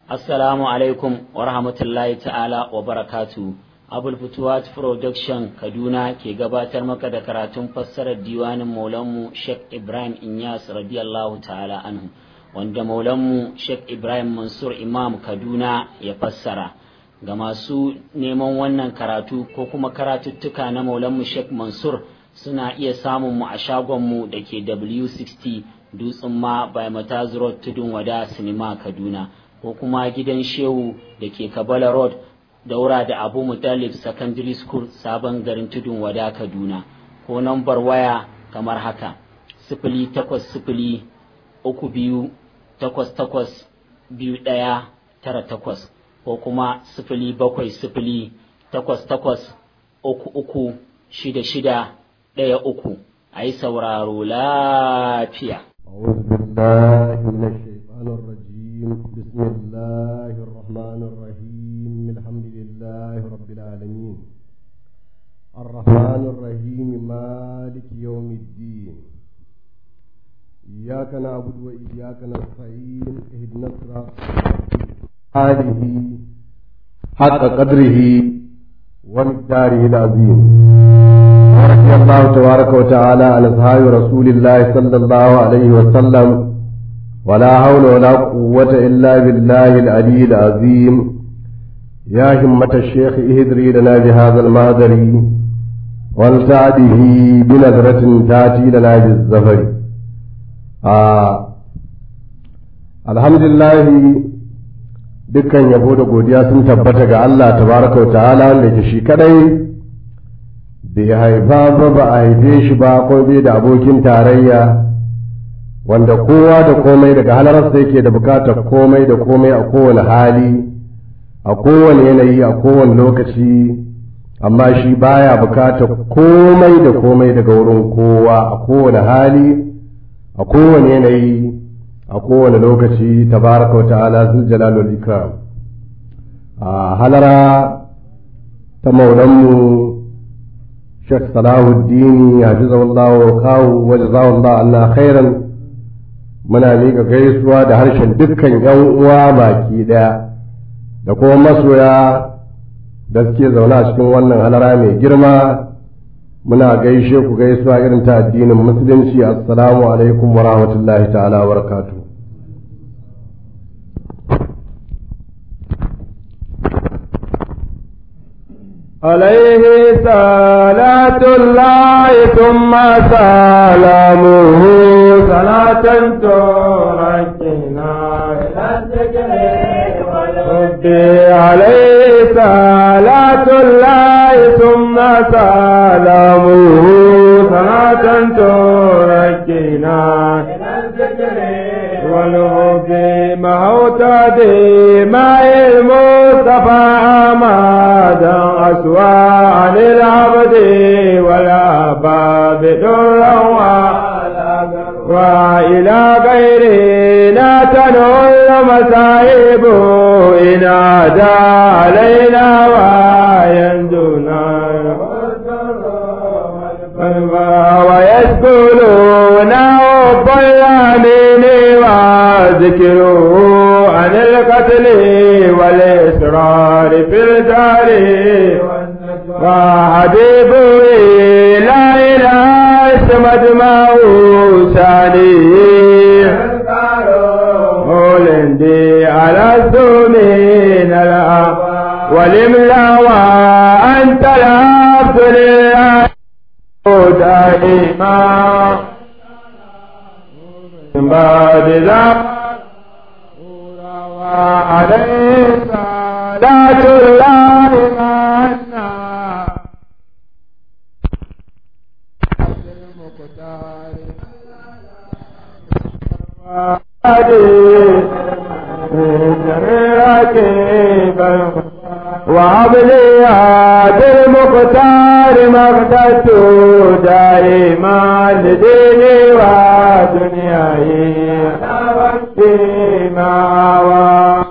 Assalamu alaikum wa rahmatullahi ta'ala wa barakatu. Abul Futuwat Production Kaduna ke gabatar maka da karatun fassarar diwanin Maulanmu Sheikh Ibrahim Inyas radiyallahu ta'ala anhu wanda Maulanmu Sheikh Ibrahim Mansur Imam Kaduna ya fassara. Ga masu neman wannan karatu ko kuma karatuttuka na Maulanmu Sheikh Mansur suna iya samun mu a shagonmu da ke W60 Dutsen ma by Mataz Road Tudun Wada Sinima Kaduna. ko kuma gidan shehu da ke kabala road daura da abu mutalib secondary school sabon garin tudun wada kaduna ko nambar waya kamar haka sifili takwas sifili uku biyu takwas takwas biyu ɗaya tara takwas ko kuma sifili bakwai sifili takwas takwas uku uku shida shida ɗaya uku a yi sauraro lafiya. بسم الله الرحمن الرحيم الحمد لله رب العالمين الرحمن الرحيم مالك يوم الدين إياك نعبد وإياك نستعين اهدنا الصراط آله حق قدره ومقداره العظيم ورضي الله تبارك وتعالى عن أصحاب رسول الله صلى الله عليه وسلم ولا حول ولا قوة إلا بالله العلي العظيم يا همة الشيخ اهدري لنا بهذا المهدر والتعده بنظرة تأتي لنا بالزفر آه. الحمد لله dukkan yabo da godiya sun tabbata ga Allah tabaraka wa ta'ala wanda ke shi kadai bai haifa ba ba a haife shi ba ko bai da abokin tarayya wanda kowa da komai daga halararsa yake da bukatar komai da komai a kowane hali a kowane yanayi a kowane lokaci amma shi baya bukatar komai da komai daga wurin kowa a kowane hali a kowane yanayi a kowane lokaci tabaraka wa ta'ala zul jalalul ikram a halara ta maulanmu Sheikh Salahuddin hafizahullahu kawu wa jazahullahu anna khairan muna miƙa gaisuwa da harshen dukkan ‘yan uwa baki ɗaya da kuma masoya da suke zaune a cikin wannan halara mai girma muna gaishe ku gaisuwa irin ta addinin musulunci assalamu alaikum wa rahmatullahi ta'ala wa barakatu عليه صلاة الله ثم سلامه صلاة تركنا إلى الذكر والحب عليه صلاة الله ثم سلامه صلاة تركنا إلى الذكر والحب موت دماء المصطفى أمادا أسوى عن العبد والأباب درا وإلى غيرنا تنول المصائب إن عدا علينا ويندنا ويسكنون حب الأمين وذكره عن القتل والإسرار في الدار وحبيبه لا إله اسمد ما سالي ولندي على الزمين الأب والإملا وأنت العبد لله دائما من بعد ذلك عليه صلاة الله منا وعبلي هذا المختار مقدت دائما لديني ودنياي فيما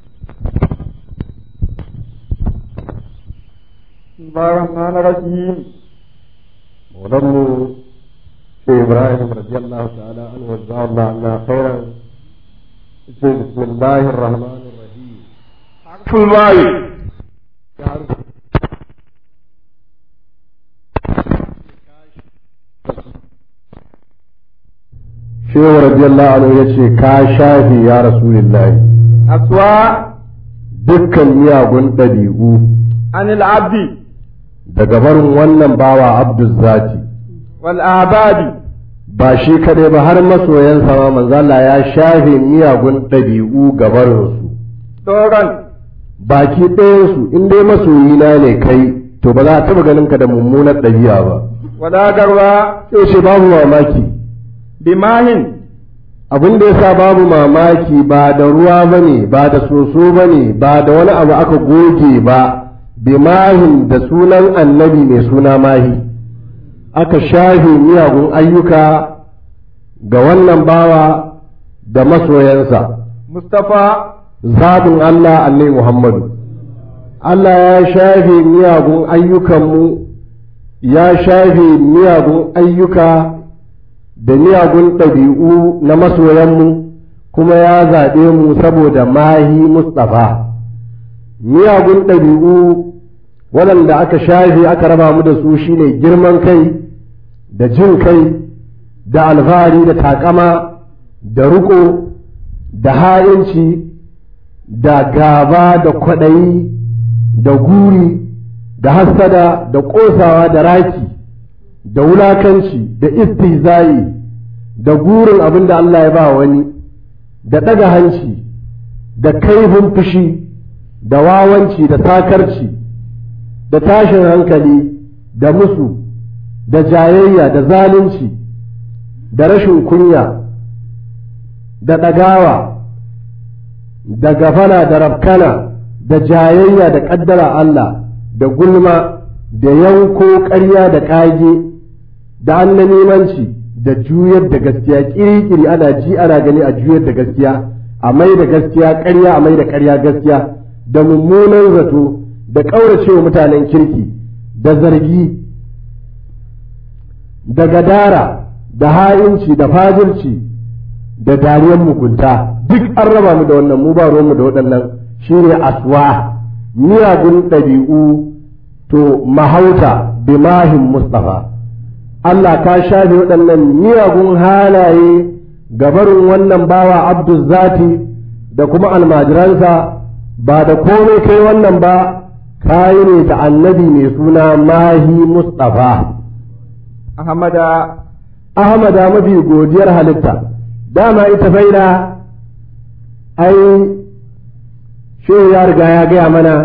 الرحمن الرحيم ولم في إبراهيم رضي الله تعالى عنه وجزاه الله عنا خيرا بسم الله الرحمن الرحيم fulbayi shehu radiyallahu anhu ya ce ka shafi ya rasulillahi aswa dukkan miyagun ɗabi'u anil abdi daga barin wannan bawa abdul zati wal abadi ba shi kadai ba har masoyansa ma manzo Allah ya shafe miyagun ɗabi'u ga barinsu doron baki ɗayansu in dai masoyina ne kai to ba za a taɓa ganin ka da mummunar ɗabi'a ba wala garwa sai ce babu mamaki bimahin abin da yasa babu mamaki ba da ruwa ba ne ba da soso ba ne ba da wani abu aka goge ba bimahin da sunan annabi mai suna mahi aka shafe miyagun ayyuka ga wannan bawa da masoyansa mustafa zaɓin Allah annai Muhammadu Allah ya shafe miyagun ayyukanmu ya shafe miyagun ayyuka da miyagun ɗabi'u na masoyanmu kuma ya zaɓe mu saboda mahi Mustapha miyagun ɗabi'u waɗanda aka shafe aka raba mu da su shine girman kai da jin kai da alfahari da takama da riƙo da ha'inci da gaba da kwaɗayi da guri da hassada da ƙosawa da raki da wulakanci da istihza'i da gurin abin da Allah ya ba wani da ɗaga hanci da kaifin fushi da wawanci da sakarci da tashin hankali da musu da jayayya da zalunci da rashin kunya da ɗagawa da gafana da rafkana da jayayya da ƙaddara Allah da gulma da yanko ƙarya da ƙage da annanimanci da juyar da gaskiya ƙiri-ƙiri ana ji ana gani a juyar da gaskiya a mai da gaskiya ƙarya a mai da ƙarya gaskiya da mummunan zato da ƙauracewa mutanen kirki da zargi da gadara da ha'inci da fajirci da dariyar mugunta duk an raba mu da wannan mu ba mu da waɗannan shine aswa miyagun ɗabi'u to mahauta bimahin mustafa Allah ka shafe waɗannan miyagun halaye gabarin wannan bawa abdul zati da kuma almajiransa ba da komai kai wannan ba kayi ne ta annabi mai suna mahi mustafa ahmada ahmada mafi godiyar halitta dama ita faida ai shehu ya riga ya gaya mana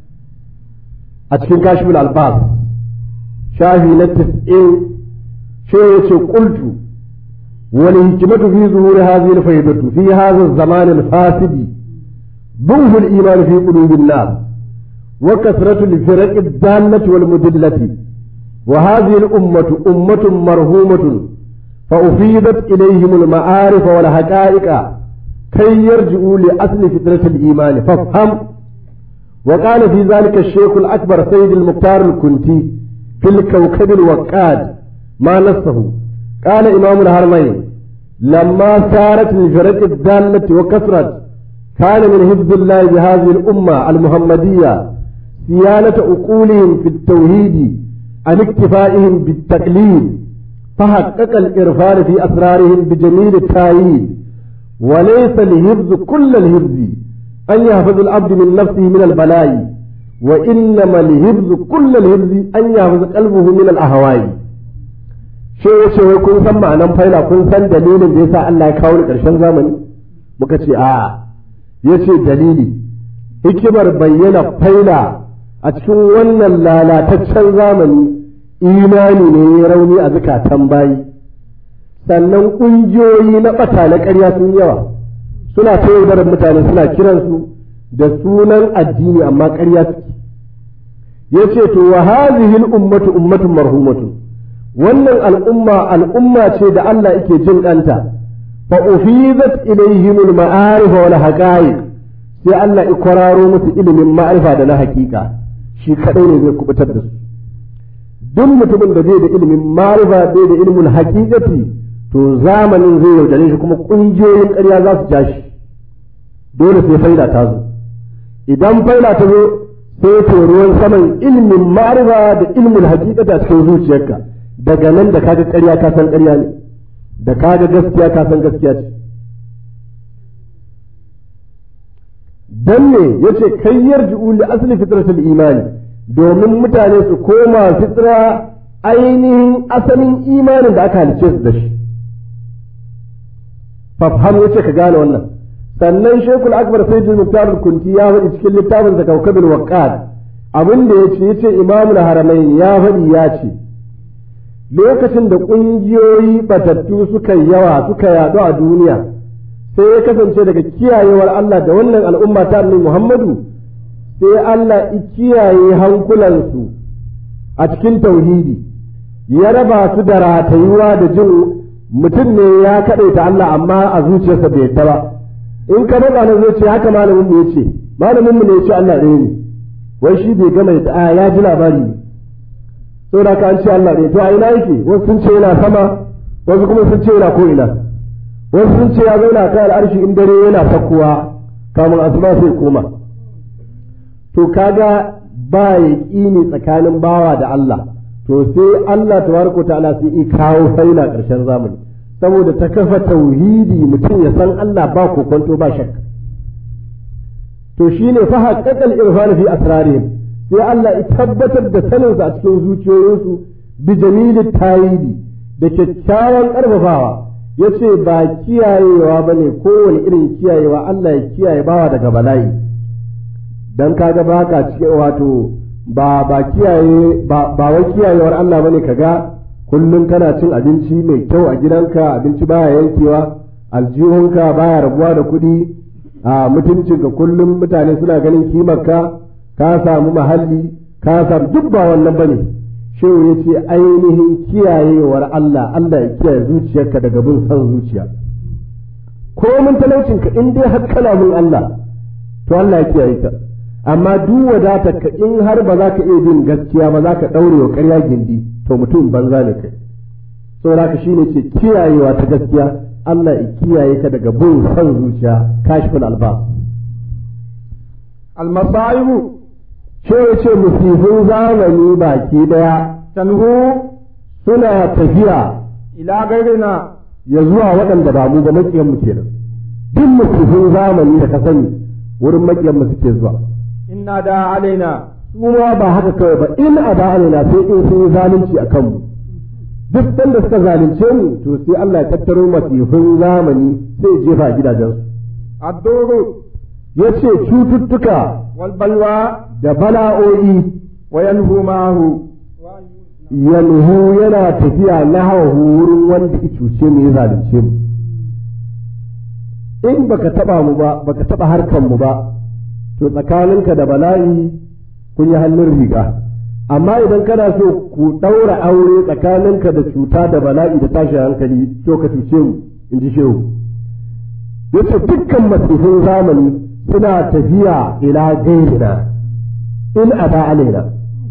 a cikin kashifin albas shafi na tis'in shehu ya ce kultu wani hikimatu fi zuhuri hazi faidatu fi hazi zamanin fasidi ضعف الإيمان في قلوب الناس وكثرة الفرق الدالة والمدلة وهذه الأمة أمة مرهومة فأفيدت إليهم المعارف والحقائق كي يرجعوا لأصل فطرة الإيمان فافهم وقال في ذلك الشيخ الأكبر سيد المختار الكنتي في الكوكب الوقاد ما نصه قال إمام الهرمين لما سارت الفرق الدالة وكثرت كان من حفظ الله بهذه الأمة المحمدية صيانة عقولهم في التوحيد عن اكتفائهم بالتقليد فحقق الإرفان في أسرارهم بجميل التأييد وليس لحفظ كل الحفظ أن يحفظ العبد من نفسه من البلاء وإنما لحفظ كل الحفظ أن يحفظ قلبه من الأهواء shi ya ce wai kun san ma'anan faila kun san dalilin da yasa Allah ya kawo ni ƙarshen zamani muka ce a'a ya ce dalili hikimar bayyana faila a cikin wannan lalataccen zamani imani ne ya rauni a zukatan bayi sannan ƙungiyoyi na ɓata na ƙarya sun yawa suna ta yaudarar mutane suna kiransu da sunan addini amma ƙarya suke ya ce to wa hazihi ummatu ummatun marhumatun wannan al'umma al'umma ce da Allah yake jin ɗanta fa ufizat ilaihim al-ma'arif wal haqa'iq sai Allah ya kwararo musu ilimin ma'arifa da na hakika shi kadai ne zai kubutar da su duk mutumin da zai da ilimin ma'arifa bai da ilimin haqiqati to zamanin zai yaudare shi kuma kungiyoyin ƙarya za su ja shi dole sai faida ta zo idan faila ta zo sai to ruwan saman ilmin ma'arifa da ilmin hakikata cikin zuciyarka daga nan da kaga ƙarya ka san ƙarya ne da kaga gaskiya ka san gaskiya ce dan ne yace kai yarji'u li asli fitratul imani domin mutane su koma fitra ainihin asalin imanin da aka halice su da shi fafham yace ka gane wannan sannan shekul akbar sayyidul muktar kunti ya faɗi cikin littafin sa kawkabil waqqad abin da yace yace imamul haramain ya faɗi ya ce lokacin da ƙungiyoyi batattu suka yawa suka yaɗu a duniya sai ya kasance daga kiyayewar Allah da wannan al'umma ta annabi Muhammadu sai Allah ya kiyaye hankulansu a cikin tauhidi ya raba su da ratayuwa da jin mutum ne ya kaɗaita Allah amma a zuciyarsa bai yadda ba in ka faɗa na zai ce haka malamin mu yace malamin mu ne yace Allah ɗaya ne wai shi bai gama da ya ji labari ne saboda ka an ce Allah ɗaya to a ina yake wasu sun ce yana sama wasu kuma sun ce yana ko ina wasu sun ce ya zauna kan al'arshi in dare yana sakkuwa kamun asuba sai koma to kaga ba ya ƙini tsakanin bawa da Allah to sai Allah tabaraka ta'ala sai i kawo faila ƙarshen zamani saboda ta kafa tauhidi mutum ya san Allah ba kokonto ba shakka to shine fa haqqaqal irfan fi asrarihim sai Allah ya tabbatar da saninsa a cikin zuciyoyinsu bi jamilit tayidi da kyakkyawan ƙarfafawa ya ce ba kiyayewa ba ne kowane irin kiyayewa Allah ya kiyaye bawa daga bala'i don kaga ba ka cike wato ba ba kiyaye ba wai kiyayewar Allah bane kaga kullum kana cin abinci mai kyau a gidanka abinci baya yankewa aljihunka baya rabuwa da kuɗi a mutuncinka kullum mutane suna ganin kimarka ka samu mahalli ka samu duk ba wannan bane shehu ya ce ainihin kiyayewar Allah Allah ya kiyaye zuciyarka daga bin son zuciya ko mun talaucinka in dai har kana mun Allah to Allah ya kiyaye ka amma duk wadatarka in har ba za ka iya bin gaskiya ba za ka ɗaure wa ƙarya gindi to mutum banza ne kai saboda ka shine ce kiyayewa ta gaskiya Allah ya kiyaye ka daga bin son zuciya kashful albas almasaibu ce ce musifin zamani baki daya tanhu suna tafiya ila gairina ya zuwa waɗanda ba mu ba maƙiyan mu kenan duk musifin zamani da ka sani wurin maƙiyan mu suke zuwa inna da alaina su ma ba haka kawai ba in a ba na sai in sun yi zalunci a kanmu duk sanda suka zalunce mu to sai Allah ya tattaro masifin zamani sai ya jefa a gidajensu adduru ya ce cututtuka wal balwa da bala'o'i wa yanhu ma'ahu yanhu yana tafiya na hawa wurin wanda ya cuce mu ya zalunce mu in baka taba mu ba baka taba harkan mu ba to tsakaninka da bala'i kun yi hannun riga amma idan kana so ku ɗaura aure tsakaninka da cuta da bala'i da tashin hankali to ka cuce mu in ji shehu yace dukkan masifin zamani suna tafiya ila gairina in aba alaina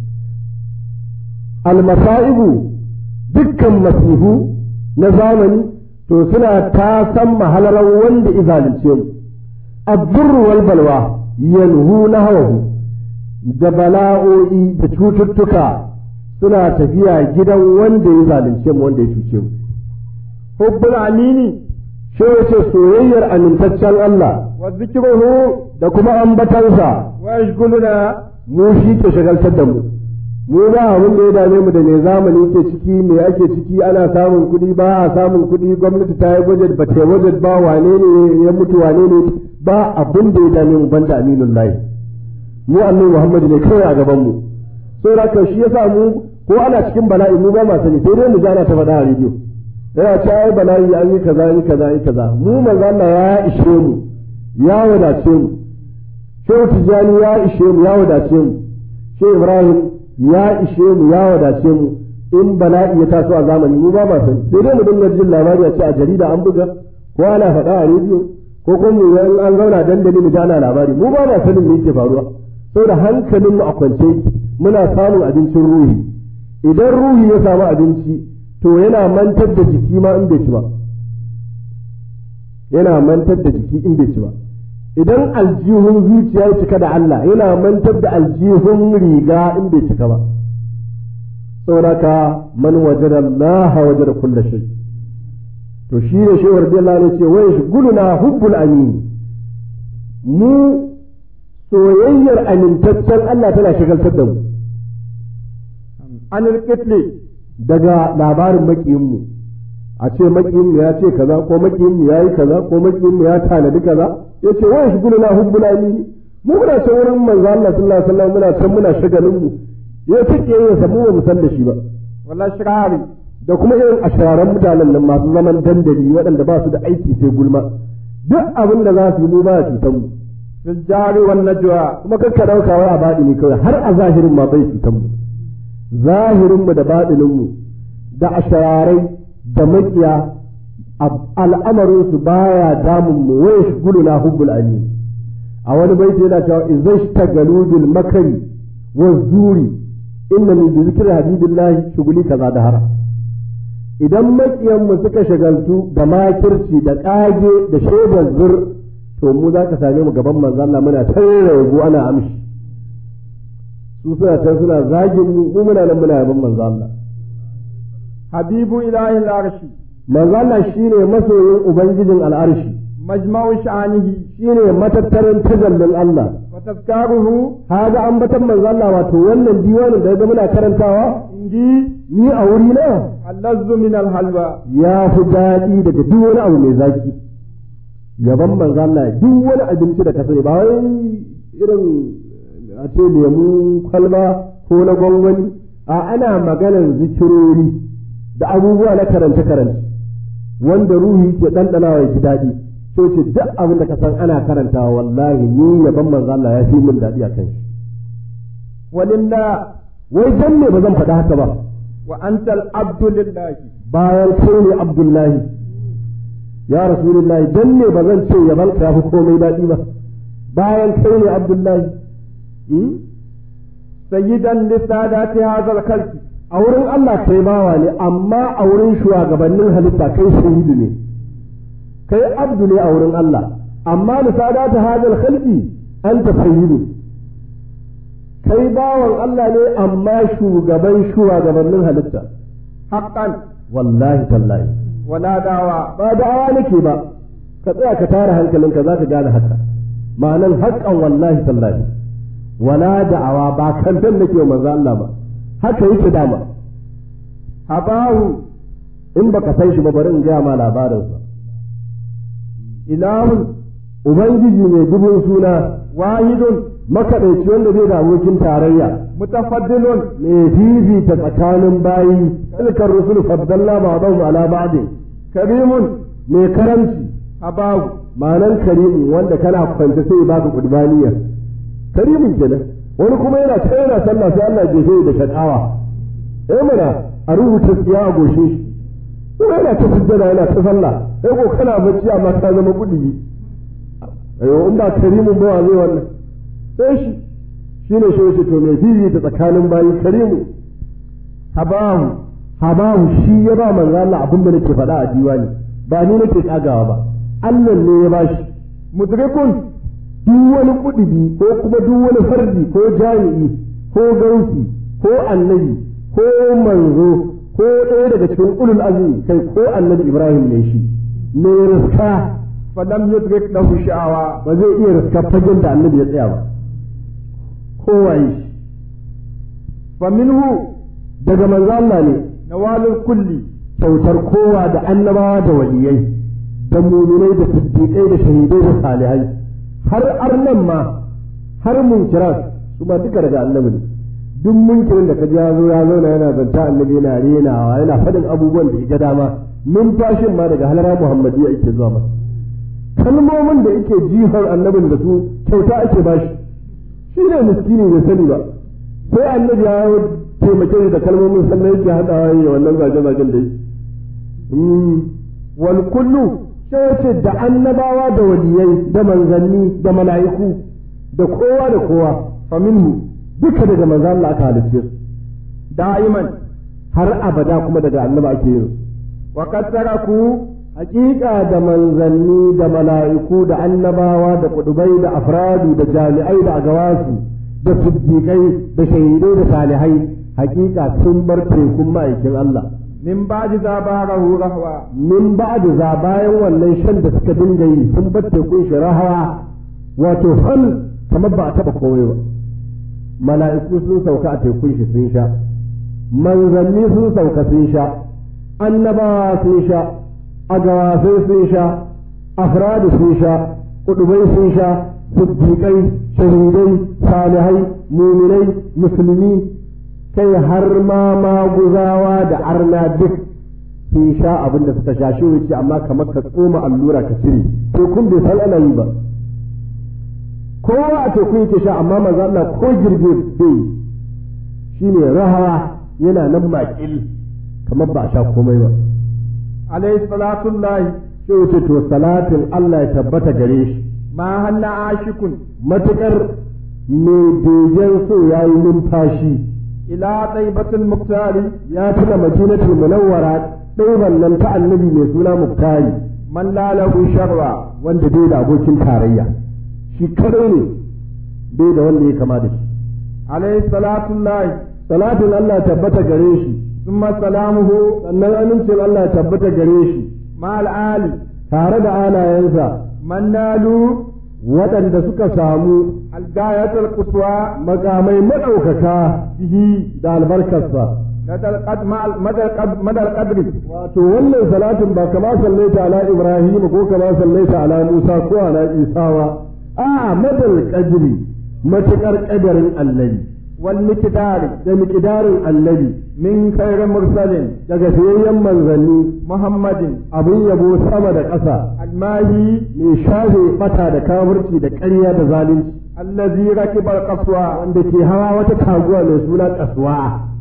almasa'ibu dukkan masifu na zamani to suna ta san mahalaran wanda izalince mu abdurru wal balwa yanhu na hawahu da bala'o'i da cututtuka suna tafiya gidan wanda ya zalunce mu wanda ya cuce mu hubbul amini shi wace soyayyar amintaccen Allah wa zikruhu da kuma ambatansa wa yashghuluna mu shi ke shagaltar da mu mu ba abin da ya dame mu da me zamani ke ciki me ake ciki ana samun kuɗi ba a samun kuɗi gwamnati ta yi budget ba ta yi budget ba wane ne ya mutu wane ne ba abin da ya dame mu banda aminun lahi mu annabi Muhammad ne kawai a gaban mu saboda haka shi yasa mu ko ana cikin bala'i mu ba ma sani sai dai mu ji ana ta faɗa a rediyo yana ce ai bala'i an yi kaza an yi kaza an yi kaza mu manzo Allah ya ishe mu ya wadace mu Shehu Tijjani ya ishe mu ya wadace mu Shehu Ibrahim ya ishe mu ya wadace mu in bala'i ya taso a zamani mu ba ma sani sai dai mu dinga jin labari a ce a jarida an buga ko ana faɗa a rediyo ko kuma mu in an zauna dandali mu ji ana labari mu ba ma sanin me yake faruwa saboda hankalin mu a kwance muna samun abincin ruhi idan ruhi ya samu abinci to yana mantar da jiki ma in bai ci ba yana mantar da jiki in bai ci ba idan aljihun zuciya ya cika da Allah yana mantar da aljihun riga in bai cika ba sauraka man wajada Allah wajada kulla shay to shi ne shi wardi Allah ne ce wai shuguluna hubbul amin mu soyayyar amintaccen Allah tana shigaltar da mu an rikitli daga labarin makiyinmu a ce makiyinmu ya ce kaza ko makiyinmu ya yi kaza ko makiyinmu ya tanadi kaza ya ce wai shuguluna hubbul amin mu muna can wurin manzo Allah sallallahu alaihi wasallam muna can muna shagalin mu ya take yin sa mu ba mu san da shi ba wala shirari da kuma irin ashararan mutanen nan masu zaman dandali waɗanda ba su da aiki sai gulma duk abin da za su yi mu ba cutar mu fil jari wan najwa kuma kakka ɗauka wai a baɗi ne kawai har a zahirin ma bai cutar mu zahirin mu da baɗinin mu da ashararai da makiya al'amarin su baya damun mu wai shuguluna hubbul amin a wani baiti yana cewa izashtagalu bil makari wa zuri inna min zikri habibillahi shuguli kaza da hara idan makiyanmu suka shagaltu da makirci da ƙage da shaidar zur to mu za ka same mu gaban manzo Allah muna tarra yago ana amshi su suna can suna zagin mu mu muna nan muna yaban manzo Allah habibu ilahi al-arshi manzo Allah shine masoyin ubangijin al'arshi majma'u sha'anihi shine matattarin tajallin Allah wa tazkaruhu haga ambatan manzo Allah wato wannan diwanin da ga muna karantawa inji ni a wuri na allazzu min al-halwa ya fi daɗi daga duk wani abu mai zaki yaban manzo Allah duk wani abinci da ka sani ba wai irin a ce lemun kwalba ko na gwangwani a ana maganar zikirori da abubuwa na karance karance wanda ruhi ke ɗanɗanawa ya ji daɗi so ce duk abin da ka san ana karantawa wallahi ni yaban manzo Allah ya fi min daɗi a kan shi walinna wai dan ne ba zan faɗa haka ba wa antal abdu lillahi bayan kai ne Abdullahi ya Rasulullahi dan ne ba zan ce yaban ka yafi komai daɗi ba bayan kai ne Abdullahi sayyidan li sadati hadha al-khalqi a wurin Allah kai bawa ne amma a wurin shugabannin halitta kai shahidu ne kai abdu ne a wurin Allah amma li sadati hadha al-khalqi anta sayyidu kai bawan Allah ne amma shugaban shugabannin halitta haqqan wallahi tallahi wala dawa ba da'awa nake ba ka tsaya ka tara hankalinka za ka gane haka ma'anan haƙƙan wallahi tallahi wala da'awa ba kantan nake wa manzo Allah ba haka yake dama habahu in baka san shi ba bari in gaya ma labarinsa ilahun ubangiji mai dubun suna wahidun makaɗaici wanda bai da abokin tarayya mutafaddilun mai fifita tsakanin bayi tilkar rusul faddalla ba'dahum ala ba'd karimun mai karamci habahu ma'anan karimin wanda kana kwance sai baka kudbaniya karimin kenan wani kuma yana ta yana sallah sai Allah jefe da shakawa eh mana a rubuta tsiya a goshe shi kuma yana ta sujjada yana ta sallah sai ko kana bacci amma ka zama kudi ayo in ba karimin ba wa zai wannan sai shi shine shi yace to mai fifi ta tsakanin bayi karimu habahu habahu shi ya ba manzo Allah abin da nake faɗa a diwani ba ni nake kagawa ba Allah ne ya bashi mudrikun duk wani kudubi ko kuma duk wani fardi ko jami'i ko gausi ko annabi ko manzo ko ɗaya daga cikin ulul azmi kai ko annabi Ibrahim ne shi mai riska falam yudrik lahu sha'awa ba zai iya riska fagen da annabi ya tsaya ba kowaye shi fa minhu daga manzo Allah ne nawalul kulli kyautar kowa da annabawa da waliyai da muminai da siddiƙai da shahidai da salihai har arnan ma har munkiran su ma duka daga annabi ne duk munkirin da kaji ya zo ya zauna yana zanta annabi yana renawa yana faɗin abubuwan da ya dama numfashin ma daga halara muhammadiyya yake zuwa masa kalmomin da yake jihar annabin da su kyauta ake bashi shi ne miskini bai sani ba sai annabi ya taimake shi da kalmomin sannan yake haɗawa ya wannan zage-zagen da yi wal kullu sai ce da annabawa da waliyai da manzanni da mala'iku da kowa da kowa fa minhu duka daga manzo Allah aka halicce su da'iman har abada kuma daga annaba ake yin su wa qad taraku hakika da manzanni da mala'iku da annabawa da kudubai da afradu da jami'ai da agawasu da siddiƙai da shahidai da salihai hakika sun bar tekun ma'aikin Allah min ba'di zabarahu rahwa min ba'd za bayan wannan shan da suka dinga yi sun bar tekun shi rahawa wato hal kamar ba a taba komai ba mala'iku sun sauka a tekun shi sun sha manzanni sun sauka sun sha annabawa sun sha agawasai sun sha afradu sun sha kudubai sun sha siddiƙai shahidai salihai muminai musulmi kai har ma maguzawa da arna duk sun sha abin da suka sha shi wuce amma kamar ka tsoma allura ka cire to kun bai san ana yi ba kowa a teku yake sha amma manzo Allah ko girbe bai shine rahawa yana nan makil kamar ba a sha komai ba alayhi salatullahi sai wuce to salatin Allah ya tabbata gare shi ma hanna ashikun matukar mai begen so yayi numfashi ila taibatul muktari ya tuna madinatul munawwara ɗaiban nan ta annabi mai suna muktari man lalahu sharra wanda bai da abokin tarayya shi kadai ne bai da wanda ya kama da shi alayhi salatullahi salatin Allah tabbata gare shi thumma salamuhu sannan amincin Allah tabbata gare shi ma ali tare da alayensa man nalu waɗanda suka samu algayatul quswa makamai maɗaukaka bihi da albarkarsa madal qad madal qad madal qadri wato wannan salatin ba kama sallaita ala ibrahim ko kama sallaita ala musa ko ala isa ba a madal qadri matukar kadarin annabi wal miqdari da miqdarin annabi min khairin mursalin daga fiyayyen manzanni muhammadin abin yabo sama da ƙasa almahi mai shafe bata da kafirci da ƙarya da zalunci allazi rakiba alqaswa wanda ke hawa wata taguwa mai suna kasuwa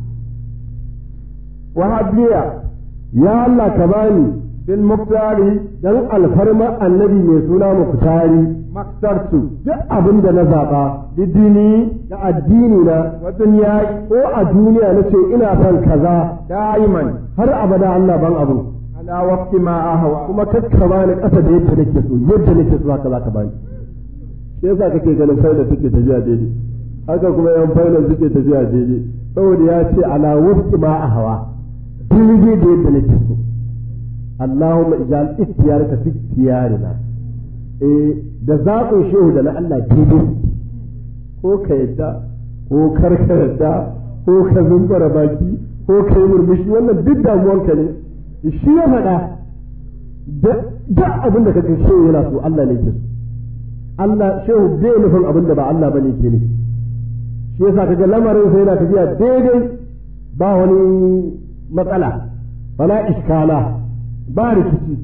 wa habliya ya Allah ka bani bil muktari dan alfarma annabi mai suna muktari maktartu duk abin da na zaɓa bidini da addini na wa dunyai ko a duniya na ce ina son kaza da'iman har abada Allah ban abu ala waqti ma ahwa kuma kakka bani ƙasa da yadda nake so yadda nake so haka zaka bani shi yasa kake ganin faila take tafiya daidai haka kuma yan faila suke tafiya daidai saboda ya ce ala waqti ma ahwa daidai da yadda nake so Allahumma ijal ikhtiyaraka fi ikhtiyarina eh da zaɓin shehu da na Allah daidai ko ka yadda ko kar ka yadda ko ka zumbara baki ko ka yi murmushi wannan duk damuwanka ne shi ya faɗa da abin da ka ga shehu yana so Allah ne ke so Allah shehu bai nufin abin da ba Allah bane ke nufi shi yasa kaga lamarin sai yana tafiya daidai ba wani matsala bala iskala ba rikici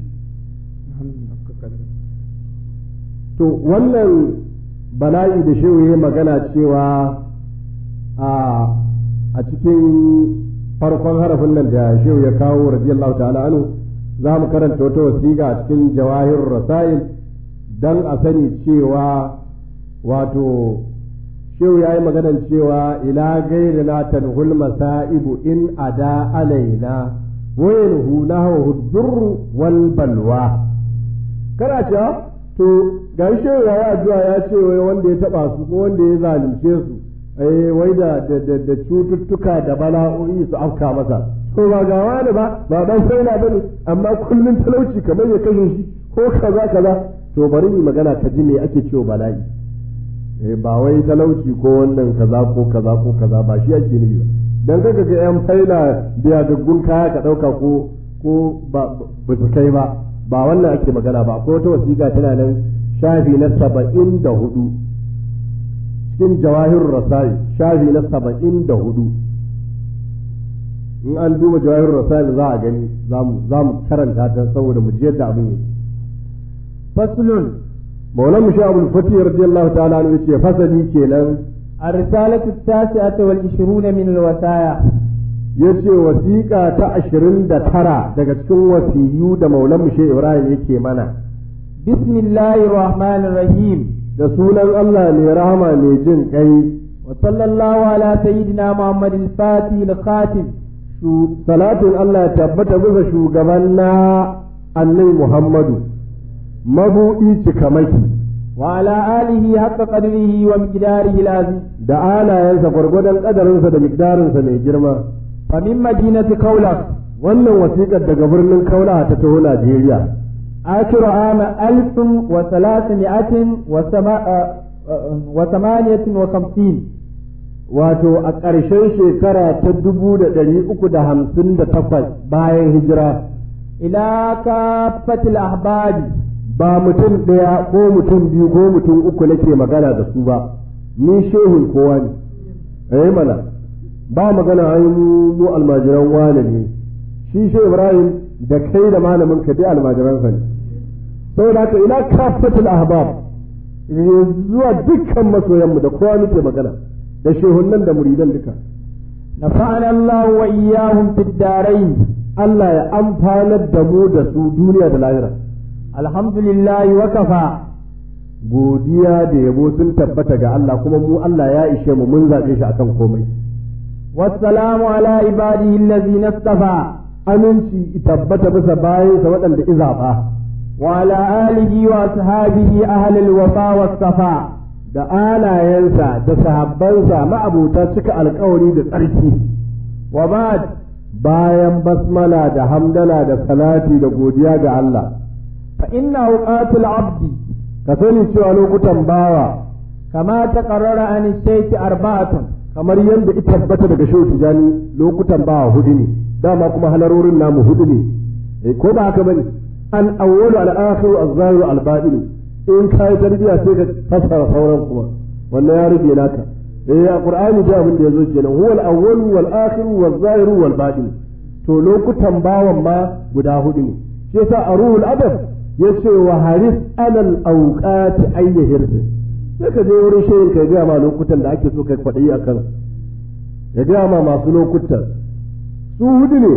to wannan bala'i da shehu ya magana cewa a cikin farkon harafin nan da shehu ya kawo radiyallahu ta'ala anhu za mu karanta wata wasiƙa a cikin jawahir rasail don a sani cewa wato shehu ya yi maganan cewa ila gairi na tanhul masa'ibu in ada alaina wayanhu nahwa durru wal balwa kana cewa to ga shehu ya yi addu'a ya ce wai wanda ya taba su ko wanda ya zalunce su eh wai da da cututtuka da bala'o'i su afka masa to ba ga wani ba ba dan sai na bane amma kullun talauci kamar ya kashe shi ko kaza kaza to bari ni magana ka ji me ake cewa bala'i eh ba wai talauci ko wannan kaza ko kaza ko kaza ba shi ake nufi ba dan kaga ga yan faila biya gaggun kaya ka dauka ko ko ba ba su kai ba ba wannan ake magana ba ko wata wasiƙa tana nan shafi na saba'in da hudu cikin jawahir rasai shafi na saba'in da hudu in an duba jawahir rasai za a gani za mu karanta ta saboda mu ji yadda abin yake faslun maulan mu abul fatih radiyallahu ta'ala anhu yace fasali kenan الرسالة التاسعة والعشرون من الوصايا yace wasiƙa ta ashirin da tara daga cikin wasiyu da maulan mu ibrahim yake mana بسم الله الرحمن الرحيم da sunan Allah mai rahama mai jin kai وصلى الله على سيدنا محمد الفاتح الخاتم salatin Allah ya tabbata bisa shugaban na annabi Muhammadu mabuɗi cikamaki وعلى آله حق قدره ومقداره العظيم da alayensa gwargwadon ƙadarinsa da miqdarinsa mai girma فمن مدينة كولك wannan wasiƙar daga birnin kaula ta taho Najeriya آخر عام ألف وثلاثمائة وسما- آه، آه، وثمانية وخمسين wato a ƙarshen shekara ta dubu da ɗari uku da hamsin da takwas bayan hijira إلى كافة الأحباب ba mutum ɗaya ko mutum biyu ko mutum uku nake magana da su ba ni shehin kowa ne eh mana ba magana ai mu mu almajiran wane ne shi shehu ibrahim da kai da malamin ka dai almajiransa ne saboda haka ila kafatul ahbab zuwa dukkan masoyanmu da kowa muke magana da shehunnan da muridan duka نفعنا الله وإياهم في الدارين Allah ya amfanar da mu da su duniya da lahira الحمد لله وكفى godiya da yabo sun tabbata ga Allah kuma mu Allah ya ishe mu mun zaɓe shi akan komai والسلام على عباده الذين اصطفى aminci tabbata bisa bayansa waɗanda izaɓa وعلى آله وأصحابه أهل الوفا والصفاء da alayensa da sahabbansa ma'abuta cika alkawari da tsarki وبعد bayan basmala da hamdala da salati da godiya ga Allah فإن أوقات العبد ka sani cewa lokutan bawa كما تقرر عن الشيخ أربعة kamar yadda ita tabbata daga shehu tijani lokutan bawa hudu ne dama kuma halarorin namu hudu ne eh ko ba haka bane al awwalu al akhiru al zahiru al batin in kai tarbiya sai ka fasara sauran kuma wannan ya rage naka eh a qur'ani da abin da yazo kenan huwa al awwalu wal akhiru wal zahiru wal batin to lokutan bawan ma guda hudu ne shi yasa a ruhul adab yace wa haris alal awqati ayyahirsi sai ka je wurin shehin ka gaya ma lokutan da ake so kai kwaɗayi a kan ya gaya ma masu lokutan su hudu ne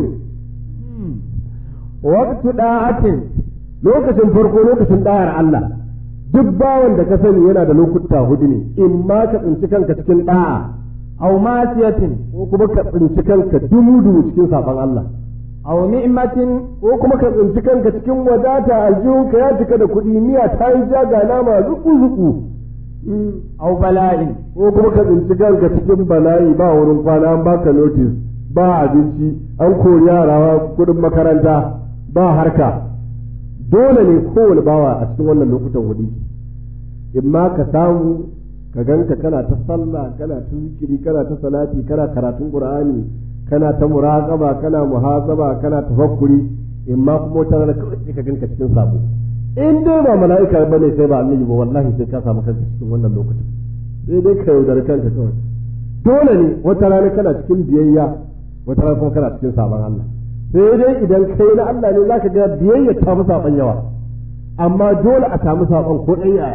وقت داعة lokacin farko lokacin ɗayar Allah duk bawan da ka sani yana da lokuta hudu ne in ma ka tsinci kanka cikin ɗa'a أو معصية ko kuma ka tsinci kanka dumu-dumu cikin saɓon Allah أو نعمة ko kuma ka tsinci kanka cikin wadata aljihunka ya cika da kuɗi miya ta yi jaga nama zuku-zuku أو بلاء ko kuma ka tsinci kanka cikin bala'i ba wurin kwana an baka notice ba abinci an kori yara kudin makaranta ba harka dole ne kowane bawa a cikin wannan lokutan hudu in ma ka samu ka ganka kana ta sallah kana ta zikiri kana ta salati kana karatun qur'ani kana ta muraqaba kana muhasaba kana tafakkuri in ma kuma wata rana kawai sai ka ganka cikin sabo in dai ba mala'ika bane sai ba annabi ba wallahi sai ka samu kanka cikin wannan lokutan sai dai ka yaudari kanka kawai dole ne wata rana kana cikin biyayya wata rana kuma kana cikin sabon Allah sai dai idan kai na Allah ne zaka ga biyayya ta fi saban yawa amma dole a samu saban ko ɗan yaya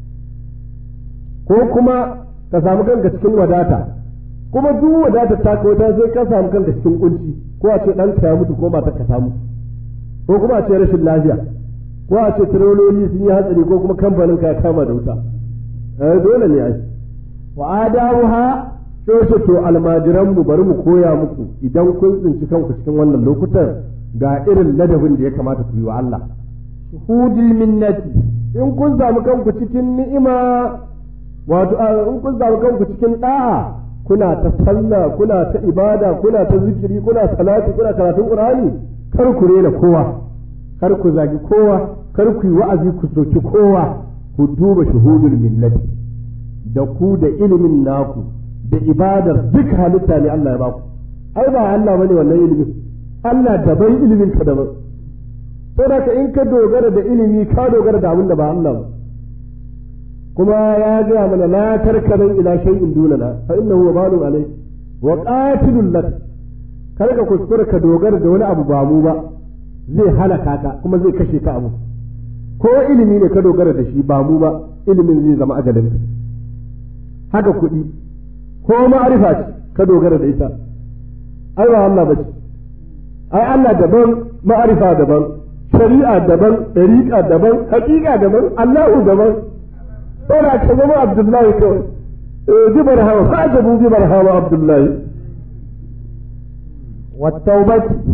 ko kuma ka samu kanka cikin wadata kuma duk wadata ta kai wata sai ka samu kanka cikin kunci ko a ce ɗanka ya mutu ko matar ka ta mutu ko kuma a ce rashin lafiya ko a ce tirololi sun yi hatsari ko kuma kamfanin ka ya kama da wuta eh dole ne ai وآدابها sai to almajiran mu bari mu koya muku idan kun tsinci kanku cikin wannan lokutan ga irin ladabin da ya kamata ku yi wa Allah شهود المنة in kun samu kanku cikin ni'ima wato a, in kun samu kanku cikin da'a kuna ta sallah kuna ta ibada kuna ta zikiri kuna salati kuna karatun qur'ani kar ku rena kowa kar ku zagi kowa kar ku yi wa'azi ku soki kowa ku duba shuhudul millati da ku da ilimin naku da ibadar duk halitta ne Allah ya baku ai ba Allah bane wannan ilimin Allah daban ilimin ka daban saboda in ka dogara da ilimi ka dogara da abin da ba Allah ba kuma ya gaya mana la tarkanan ila shay'in dunana fa innahu wabalun alayk wa qatilul lak kar ka kuskura ka dogara da wani abu ba mu ba zai halaka ka kuma zai kashe ka abu ko ilimi ne ka dogara da shi ba mu ba ilimin zai zama ajalin ka haka kuɗi ko ma'arifa ce ka dogara da ita ai ba Allah ba ce ai Allah daban ma'arifa daban shari'a daban ɗariƙa daban haƙiƙa daban Allahu daban saboda ka zama Abdullahi kawai bi barhama fa'jabu bi barhama Abdullahi والتوبة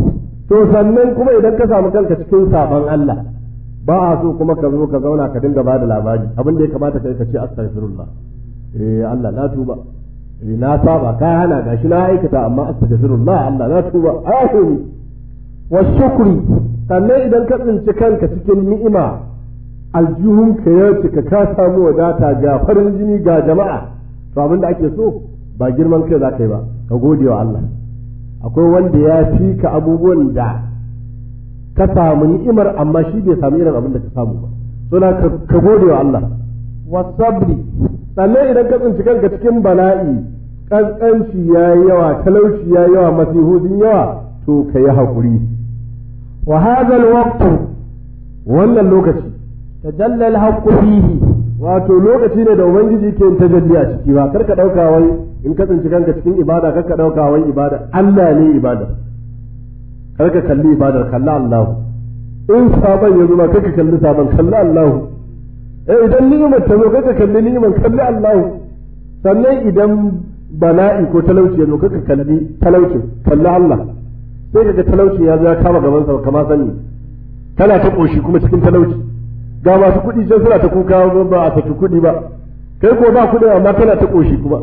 to sannan kuma idan ka samu kanka cikin sabon Allah ba a so kuma ka zo ka zauna ka dinga bada labari abin da ya kamata kai ka ce astaghfirullah eh Allah na tuba eh na saba ka hana gashi na aikata amma astaghfirullah Allah na tuba ahuni wa shukri sannan idan ka tsinci kanka cikin ni'ima aljihun ka ya cika ka samu wadata ga farin jini ga jama'a to abin da ake so ba girman kai za ka yi ba ka gode wa Allah akwai wanda ya fi ka abubuwan da ka samu ni'imar amma shi bai samu irin abin da ka samu ba suna ka gode wa Allah wasabri sannan idan ka tsinci kanka cikin bala'i ƙanƙanci ya yi yawa talauci ya yi yawa masihu sun yawa to ka yi haƙuri wa hadha alwaqtu wannan lokaci tajalla alhaqqu fihi wato lokaci ne da ubangiji ke yin tajalli a ciki ba kar ka ɗauka wai in ka tsinci kanka cikin ibada kar ka ɗauka wai ibada Allah ne ibada kar ka kalli ibadar kalla Allah in sabon ya zuma kar ka kalli sabon kalla Allah eh idan ni'imar ta zo kar ka kalli ni'imar kalli Allah sannan idan bala'i ko talauci ya zo kar ka kalli talaucin kalli Allah sai kaga talaucin ya zo ya kama gaban sa kama sani kana ta koshi kuma cikin talauci ga masu kuɗi can suna ta kuka ba a saki kuɗi ba kai ko ba kuɗi amma kana ta koshi kuma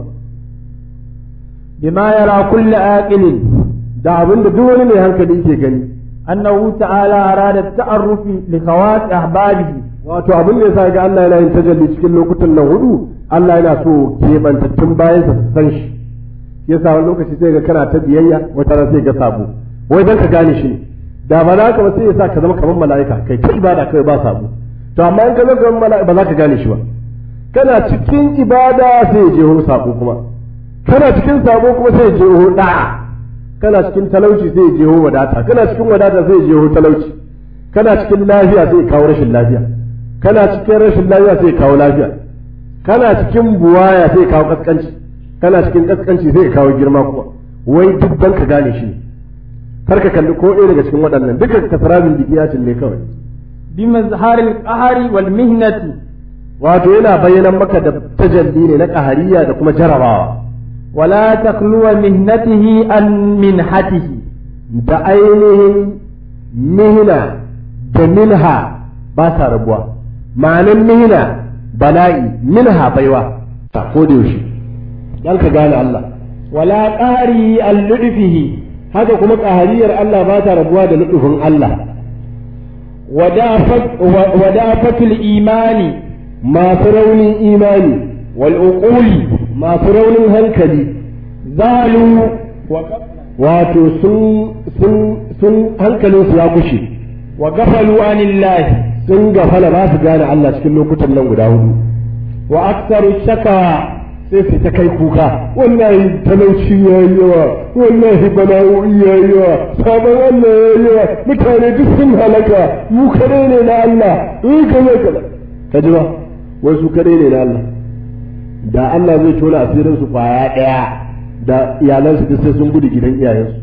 bima yara kullu aqilin da abin da duk wani mai hankali ke gani annahu ta'ala arada ta'arrufi li khawat ahbabihi wato abin da yasa ga Allah yana yin tajalli cikin lokutan nan hudu Allah yana so keɓantattun bayan sa su san shi yasa wani lokaci sai ga kana ta biyayya wata ran sai ga sabo wai dan ka gane shi ne da ba za ka ba sai yasa ka zama kamar mala'ika kai ta ibada kai ba sabo to amma in ka zama kamar mala'ika ba za ka gane shi ba kana cikin ibada sai ya je hu sabo kuma kana cikin sabo kuma sai ya je hu da'a kana cikin talauci sai ya je hu wadata kana cikin wadata sai ya je hu talauci kana cikin lafiya sai ya kawo rashin lafiya kana cikin rashin lafiya sai ya kawo lafiya kana cikin buwaya sai ya kawo kaskanci kana cikin kaskanci sai ya kawo girma kuma wai duk dan ka gane shi kar ka kalli ko ɗaya daga cikin waɗannan dukkan kasarabin bikiyacin ne kawai bi mazharil qahari wal mihnati wato yana bayyana maka da tajalli ne na qahariya da kuma jarabawa wala takluwa mihnatihi an minhatihi da ainihin mihna da minha ba sa rabuwa ma'anin mihna bala'i minha baiwa ta ko da yaushe dan ka gane Allah wala qahari al ludfihi haka kuma ƙahariyar Allah ba ta rabuwa da nufin Allah wadafatul imani masu raunin imani wal uquli masu raunin hankali zalu wato sun sun sun hankalinsu ya kushe wa gafalu anillahi sun gafala ba su gane Allah cikin lokutan nan guda hudu wa aktsaru shakawa sai su ta kai kuka wallahi talauci ya yi yawa wallahi bala'o'i ya yi yawa sabon Allah ya yi yawa mutane duk sun halaka mu kare ne na Allah in ka zai kaza ka ji ba wai su kare ne na Allah da Allah zai tona asirin su kwaya daya da iyalansu duk sai sun gudu gidan iyayensu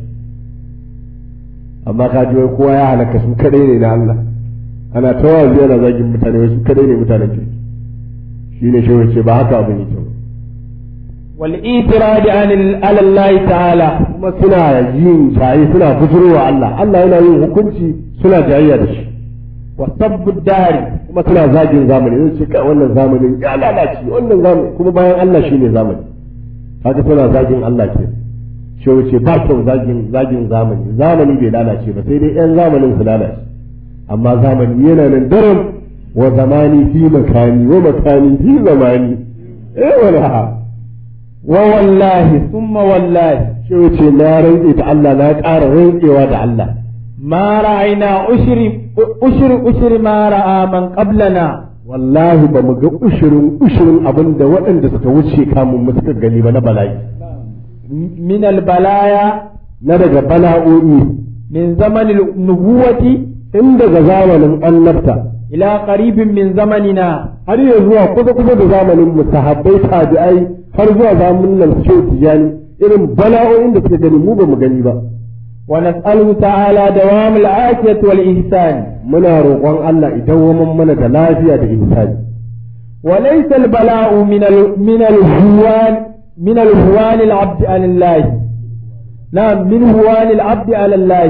amma ka ji wai kowa ya halaka su kare ne na Allah ana tawazi yana zagin mutane wai su kare ne mutanen kirki shine shi ce ba haka abin yake ba والإيتراد عن على الله تعالى kuma suna yin jayi suna bujurwa Allah Allah yana yin hukunci suna jayayya da shi وسب الدار kuma suna zagin zamani zai ce kai wannan zamanin ya lalace wannan zamani kuma bayan Allah shine zamani haka suna zagin Allah ke shi wuce ba kyau zagin zagin zamani zamani bai lalace ba sai dai yan zamanin su lalace amma zamani yana nan daram wa zamani fi makani wa makani fi zamani eh wala ووالله ثم والله shi wuce na rantse da Allah na ƙara rantsewa da Allah ما رأينا أشر أشر أشر ما رأى من قبلنا wallahi ba mu ga ushirin ushirin abin da waɗanda suka wuce kamun mu suka gani ba na bala'i من البلايا na daga bala'o'i من زمن النبوة in daga zamanin annabta إلى قريب من زمننا har ya zuwa kusa kusa da zamanin mu sahabbai tabi'ai har zuwa zamanin nan shehu tijani irin bala'o'in da suka gani mu ba mu gani ba ونسأله تعالى دوام العافية والإحسان muna roƙon Allah idan waman mana da lafiya da ihsani وليس البلاء من ال... من الهوان من الهوان العبد على الله نعم من هوان العبد على الله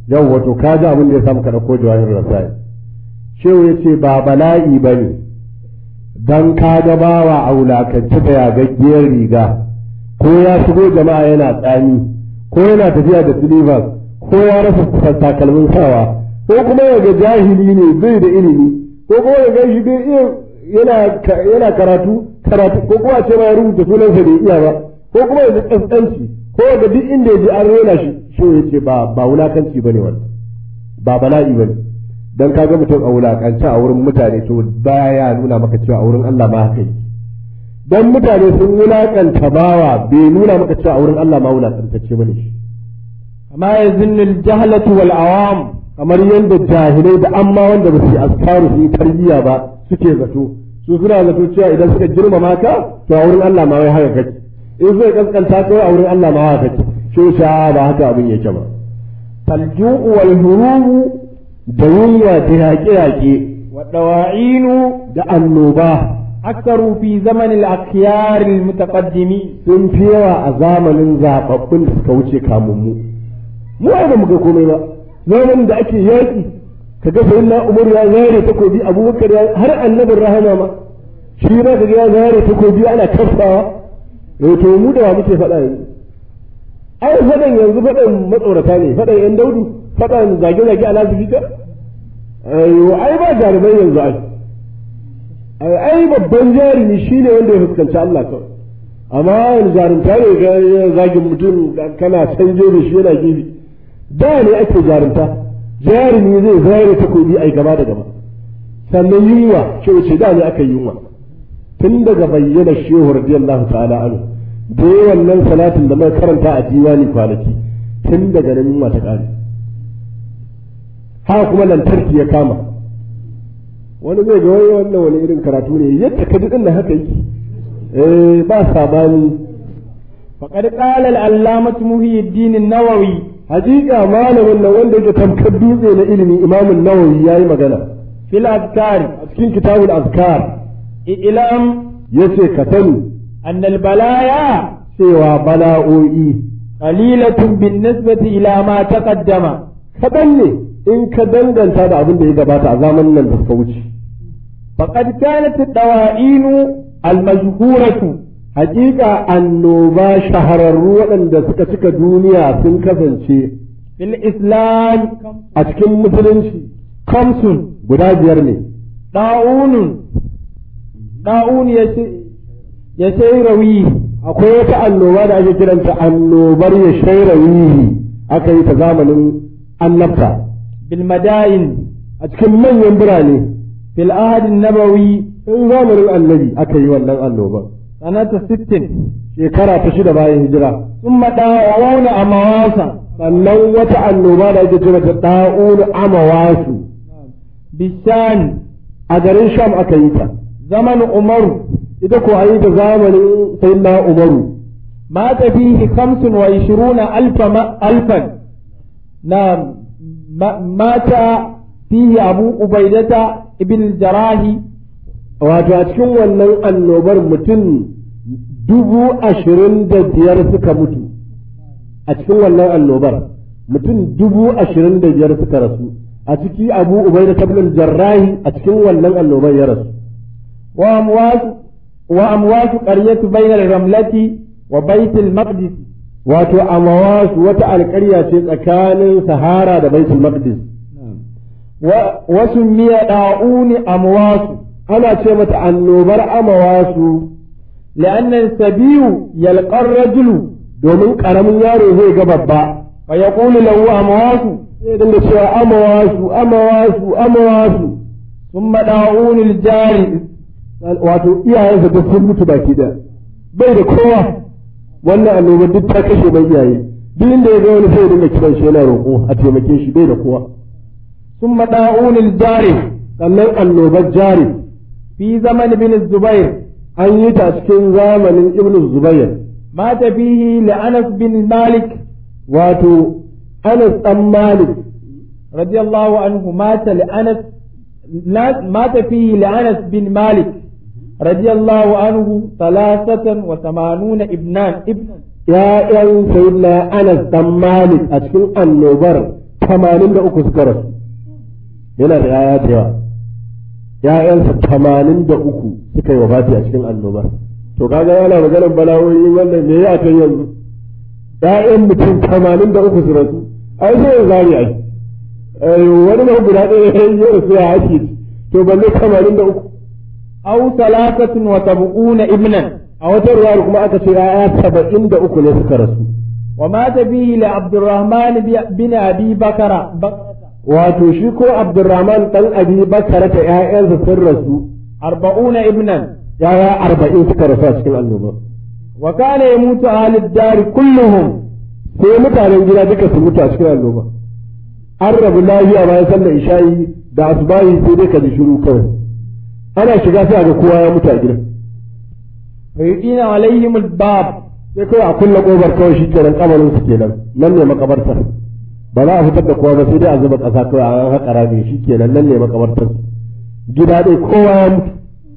yau wato ka ji abin da ya samu ka ɗauko jawahir rasai shehu ya ce ba bala'i ba ne don ka ga bawa a wulakance da yagaggiyar riga ko ya shigo jama'a yana tsami ko yana tafiya da silivas ko ya rasa takalmin sawa ko kuma ya ga jahili ne bai da ilimi ko kuma ya gan shi bai iya yana karatu karatu ko kuma ce ma ya rubuta sunansa bai iya ba ko kuma ya ji kaskanci ko ga duk inda ya ji an rena shi shi ya ce ba ba wulakanci bane wannan ba bala'i bane dan kaga mutum a wulakance a wurin mutane to baya nuna maka cewa a wurin Allah ma haka yi dan mutane sun wulakanta bawa bai nuna maka cewa a wurin Allah ma wulakantacce bane shi amma yazunnu al-jahlatu wal awam kamar yadda jahilai da amma wanda ba su yi askaru su yi tarbiyya ba suke zato su suna zato cewa idan suka girmama ka to a wurin Allah ma wai haka kake in suka kaskanta ka a wurin Allah ma haka kake shi sha ba haka abin yake ba falju'u wal hurumu da yunwa da yaƙe-yaƙe wa dawa'inu da annoba aktaru fi zaman al-akhyar al-mutaqaddimi sun fi yawa a zamanin zababbun da suka wuce kamun mu mu ai ba mu ga komai ba zamanin da ake yaƙi ka ga sai na umar ya zare takobi abubakar ya har annabin rahama ma shi ma ka ga ya zare takobi ana kafawa eh to mu da wa muke faɗa yanzu ai faɗan yanzu faɗan matsorata ne faɗan yan daudu faɗan zage-zage a lasifika ai ba jarumai yanzu ai ai babban jarumi shine wanda ya fuskanci Allah kawai amma yanzu jarumta ne ga zagin mutum kana canje da shi yana gefe da ne ake jarumta jarumi zai zare takobi ai gaba da gaba sannan yunwa ce wace da ne aka yunwa tun daga bayyana shehu radiyallahu ta'ala anhu da wannan salatin da muka karanta a diwani kwanaki tun daga nan yunwa ta kare haka kuma lantarki ya kama wani zai ga wani wannan wani irin karatu ne yadda ka ji din haka yake eh ba sabani faqad qala al-allamah muhyiddin an-nawawi hakika malamin nan wanda yake tamkar dutse na ilimi imamun nawawi yayi magana fil azkar a cikin kitabul azkar ilam yace ka sani anna al-balaya cewa bala'o'i qalilatun bin nisbati ila ma taqaddama kaɗan ne in ka danganta da abin da ya gabata a zamanin nan da suka wuce faqad kanat ad-dawa'inu al-majhuratu hakika annoba shahararru waɗanda suka cika duniya sun kasance fil islam a cikin musulunci khamsun guda biyar ne da'unun da'un ya shairawi akwai wata annoba da ake kiranta annobar ya shairawihi aka yi ta zamanin annabta bil madain a cikin manyan birane fil ahad nabawi in zamanin annabi aka yi wannan annoban sanata 60 shekara ta shida bayan hijira thumma da'una amawasa sannan wata annoba da ake cewa ta da'un amawasu bishan a garin sham aka yi ta zaman umaru ita ko a yi ta zamanin sayyidina umaru mata fihi 25 alfa alfan na mata fihi abu ubaidata ibn jarahi wato a cikin wannan annobar mutum dubu ashirin da biyar suka mutu a cikin wannan annobar mutum dubu ashirin da biyar suka rasu a ciki abu ubai da tablin jarrahi a cikin wannan annobar ya rasu wa amwasu wa amwasu qaryatu bainal ramlati wa baitul maqdis wato amawasu wata alƙarya ce tsakanin sahara da baitul maqdis wa wasu miya da'uni amwasu ana ce mata annobar amawasu لأن السبي يلقى الرجل domin ƙaramin yaro zai ga babba فيقول له أمواس sai dinga cewa amawasu amawasu amawasu ثم داعون الجاري wato iyayensa duk sun mutu baki da bai da kowa wannan annoba duk ta kashe mai iyaye duk inda ya ga wani sai dinga kiran shi yana roƙo a taimake shi bai da kowa ثم داعون الجاري sannan annobar jari في زمن بن الزبير an yi ta cikin zamanin ibnu zubair مات فيه لأنس بن مالك wato anas dan malik رضي الله عنه مات لأنس لا- مات فيه لأنس بن مالك رضي الله عنه ثلاثة وثمانون ابنان ابنا ya'yan sayyidina anas dan malik a cikin annobar tamanin da uku suka rasu yana da yaya da yawa ‘ya'yansa tamanin da uku suka yi wafati a cikin annobar to kaga yana maganar bala'o'i wannan me ya kan yanzu ‘ya'yan mutum tamanin da uku su rasu ai sai ya zari ai wani ma guda ɗaya ya yi rasu ya ake to balle tamanin da uku aw salasatun wa sab'una ibnan a wata ruwa kuma aka ce ‘ya'ya saba'in da uku ne suka rasu wa mata bihi li abdurrahman bin abi bakara wato shi ko abdurrahman dan abi bakara ta ‘ya'yansa sun rasu arba'una ibnan ‘ya'ya arba'in suka rasu a cikin annoba wa kana yamutu ahlud dar kulluhum sai mutanen gida duka su mutu a cikin annoba an rabu lafiya bayan sallar isha'i da asubahi sai dai ka ji shiru kawai ana shiga sai ga kowa ya mutu a gidan fayudina alaihim albab sai kawai a kulle kofar kawai shi kenan kamarin su kenan nan ne makabartar ba za a fitar da kowa ba sai dai a zuba ƙasa kawai a haƙa rami shi kenan nan ne makabartar gida dai kowa ya mutu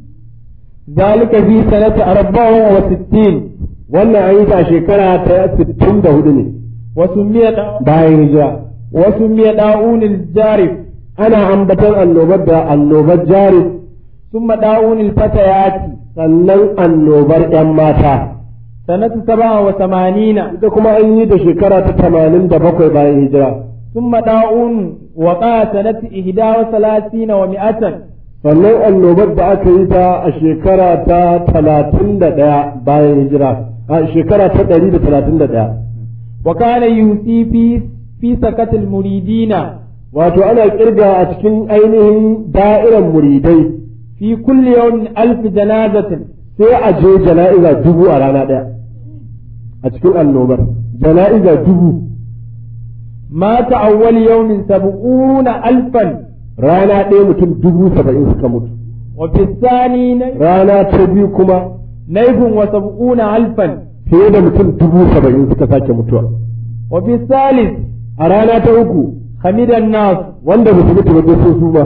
zalika fi sanati arba'in wa sittin wannan an yi ta shekara ta sittin da hudu ne wasu miya bayan hijira wasu miya da'unil jarif ana ambatar annobar da annobar jarif ثم داون الفتيات sannan annobar ‘yan mata. sanatu saba wa samanina Ita kuma an yi da shekara ta tamanin da bakwai bayan hijira. ثم داون وقع سنة إحدى وثلاثين ومئة Sannan annobar da aka yi ta a shekara ta talatin da ɗaya bayan hijira, a shekara ta ɗari da talatin da ɗaya. وكان يوصي في في سكة المريدين Wato ana ƙirga a cikin ainihin da'iran muridai في كل يوم ألف جنازة sai a je jana'iza dubu a rana ɗaya a cikin annobar jana'iza dubu مات أول يوم سبعون ألفا rana ɗaya mutum dubu saba'in suka mutu وفي الثاني ني- rana ta biyu kuma نيف وسبعون ألفا fiye da mutum dubu saba'in suka sake mutuwa وفي الثالث a rana ta uku حمد الناس wanda ba su mutu ba sun suma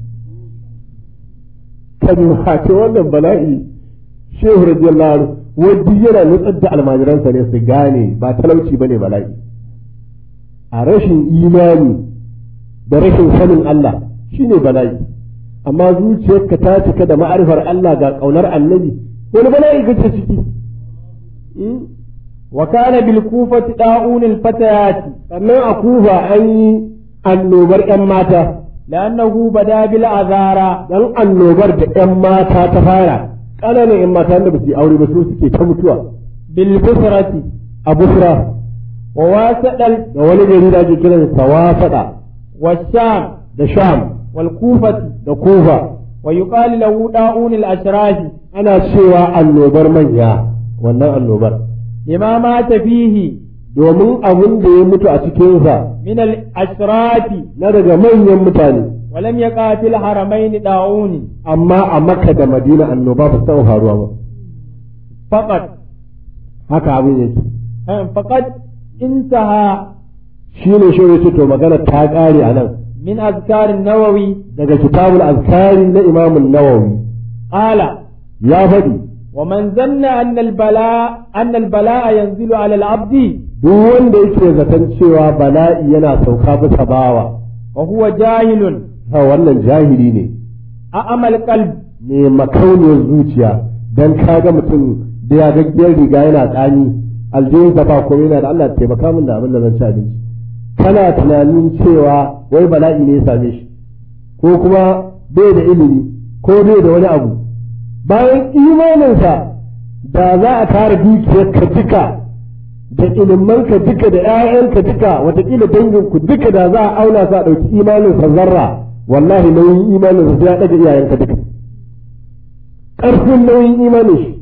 kan ce wannan bala'i shehu radiyallahu anhu wadda yana nutsar da almajiransa ne su gane ba talauci ba ne bala'i a rashin imani da rashin sanin Allah shine bala'i amma zuciyarka ta cika da ma'arifar Allah ga ƙaunar annabi wani bala'i kace ciki وكان بالكوفة داؤون الفتيات sannan a kufa an yi annobar 'yan mata لأنه بدا بالأذارى dan annobar da 'yan mata ta fara ƙananan 'yan mata da ba su yi aure ba su suke ta mutuwa بالبصرة a busra وواسط ال- da wani gari da ake kiran sawafada والشام da sham والكوفة da kufa ويقال له داؤون الأشراف ana cewa annobar manya wannan annobar لما مات فيه domin abin da ya mutu a cikinsa من الأشراف na daga manyan mutane ولم يقع في الحرمين داؤون amma a makka da madina annoba ba su taɓa faruwa ba فقط haka abin yake فقد انتهى shi ne shi ya ce to magana ta ƙare a nan من أذكار النووي daga kitabul azkari na imamun nawawi قال ya faɗi ومن ظن أن البلاء أن البلاء ينزل على العبد duk wanda yake zaton cewa bala'i yana sauka bisa bawa وهو جاهل ha wannan jahili ne أعمى القلب ne makauniyar zuciya dan kaga mutum da ya gaggiyar riga yana tsani aljihun sa ba komai yana da Allah taimaka min da abin da zan ci abinci kana tunanin cewa wai bala'i ne ya same shi ko kuma bai da ilimi ko bai da wani abu bayan imaninsa da za a tara dukiyar ka duka da ilimanka duka da 'ya'yanka duka watakila danginku duka da za a auna sa ɗauki imaninsa zarra wallahi nauyin imaninsa sai ya ɗaga iyayenka duka ƙarfin nauyin imanin shi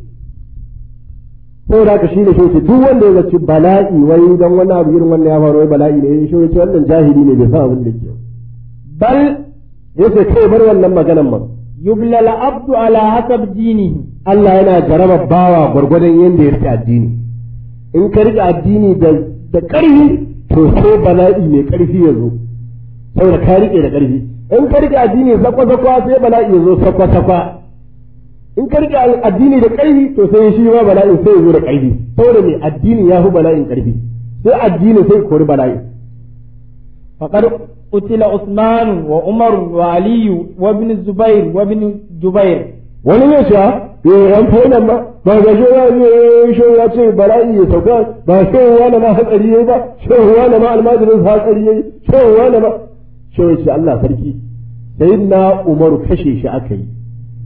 saboda haka shi ne shi duk wanda ya zaci bala'i wai don wani abu irin wannan ya faru wai bala'i ne shi ce wannan jahili ne bai san abin da ke بل yace kai bar wannan maganan man يبلى العبد على حسب دينه Allah yana jaraba bawa gwargwadon yadda ya rike addini in ka rike addini da da ƙarfi to sai bala'i mai ƙarfi ya zo saboda ka rike da ƙarfi in ka rike addini sakwa sakwa sai bala'i ya zo sakwa sakwa in ka rike addini da ƙarfi to sai shi ma bala'in sai ya zo da ƙarfi saboda mai addini ya fi bala'in ƙarfi sai addini sai kori bala'i فقد قتل عثمان وعمر وعلي وابن الزبير وابن جبير wani ne sha eh an fa nan ba ba ga shi ya shi ya ce bala'i ya sauka ba shi wani ma hatsari yayi ba shi wani ma almajirin sa hatsari yayi shi wani ma shi ya ce Allah sarki sayyidina Umaru kashe shi aka yi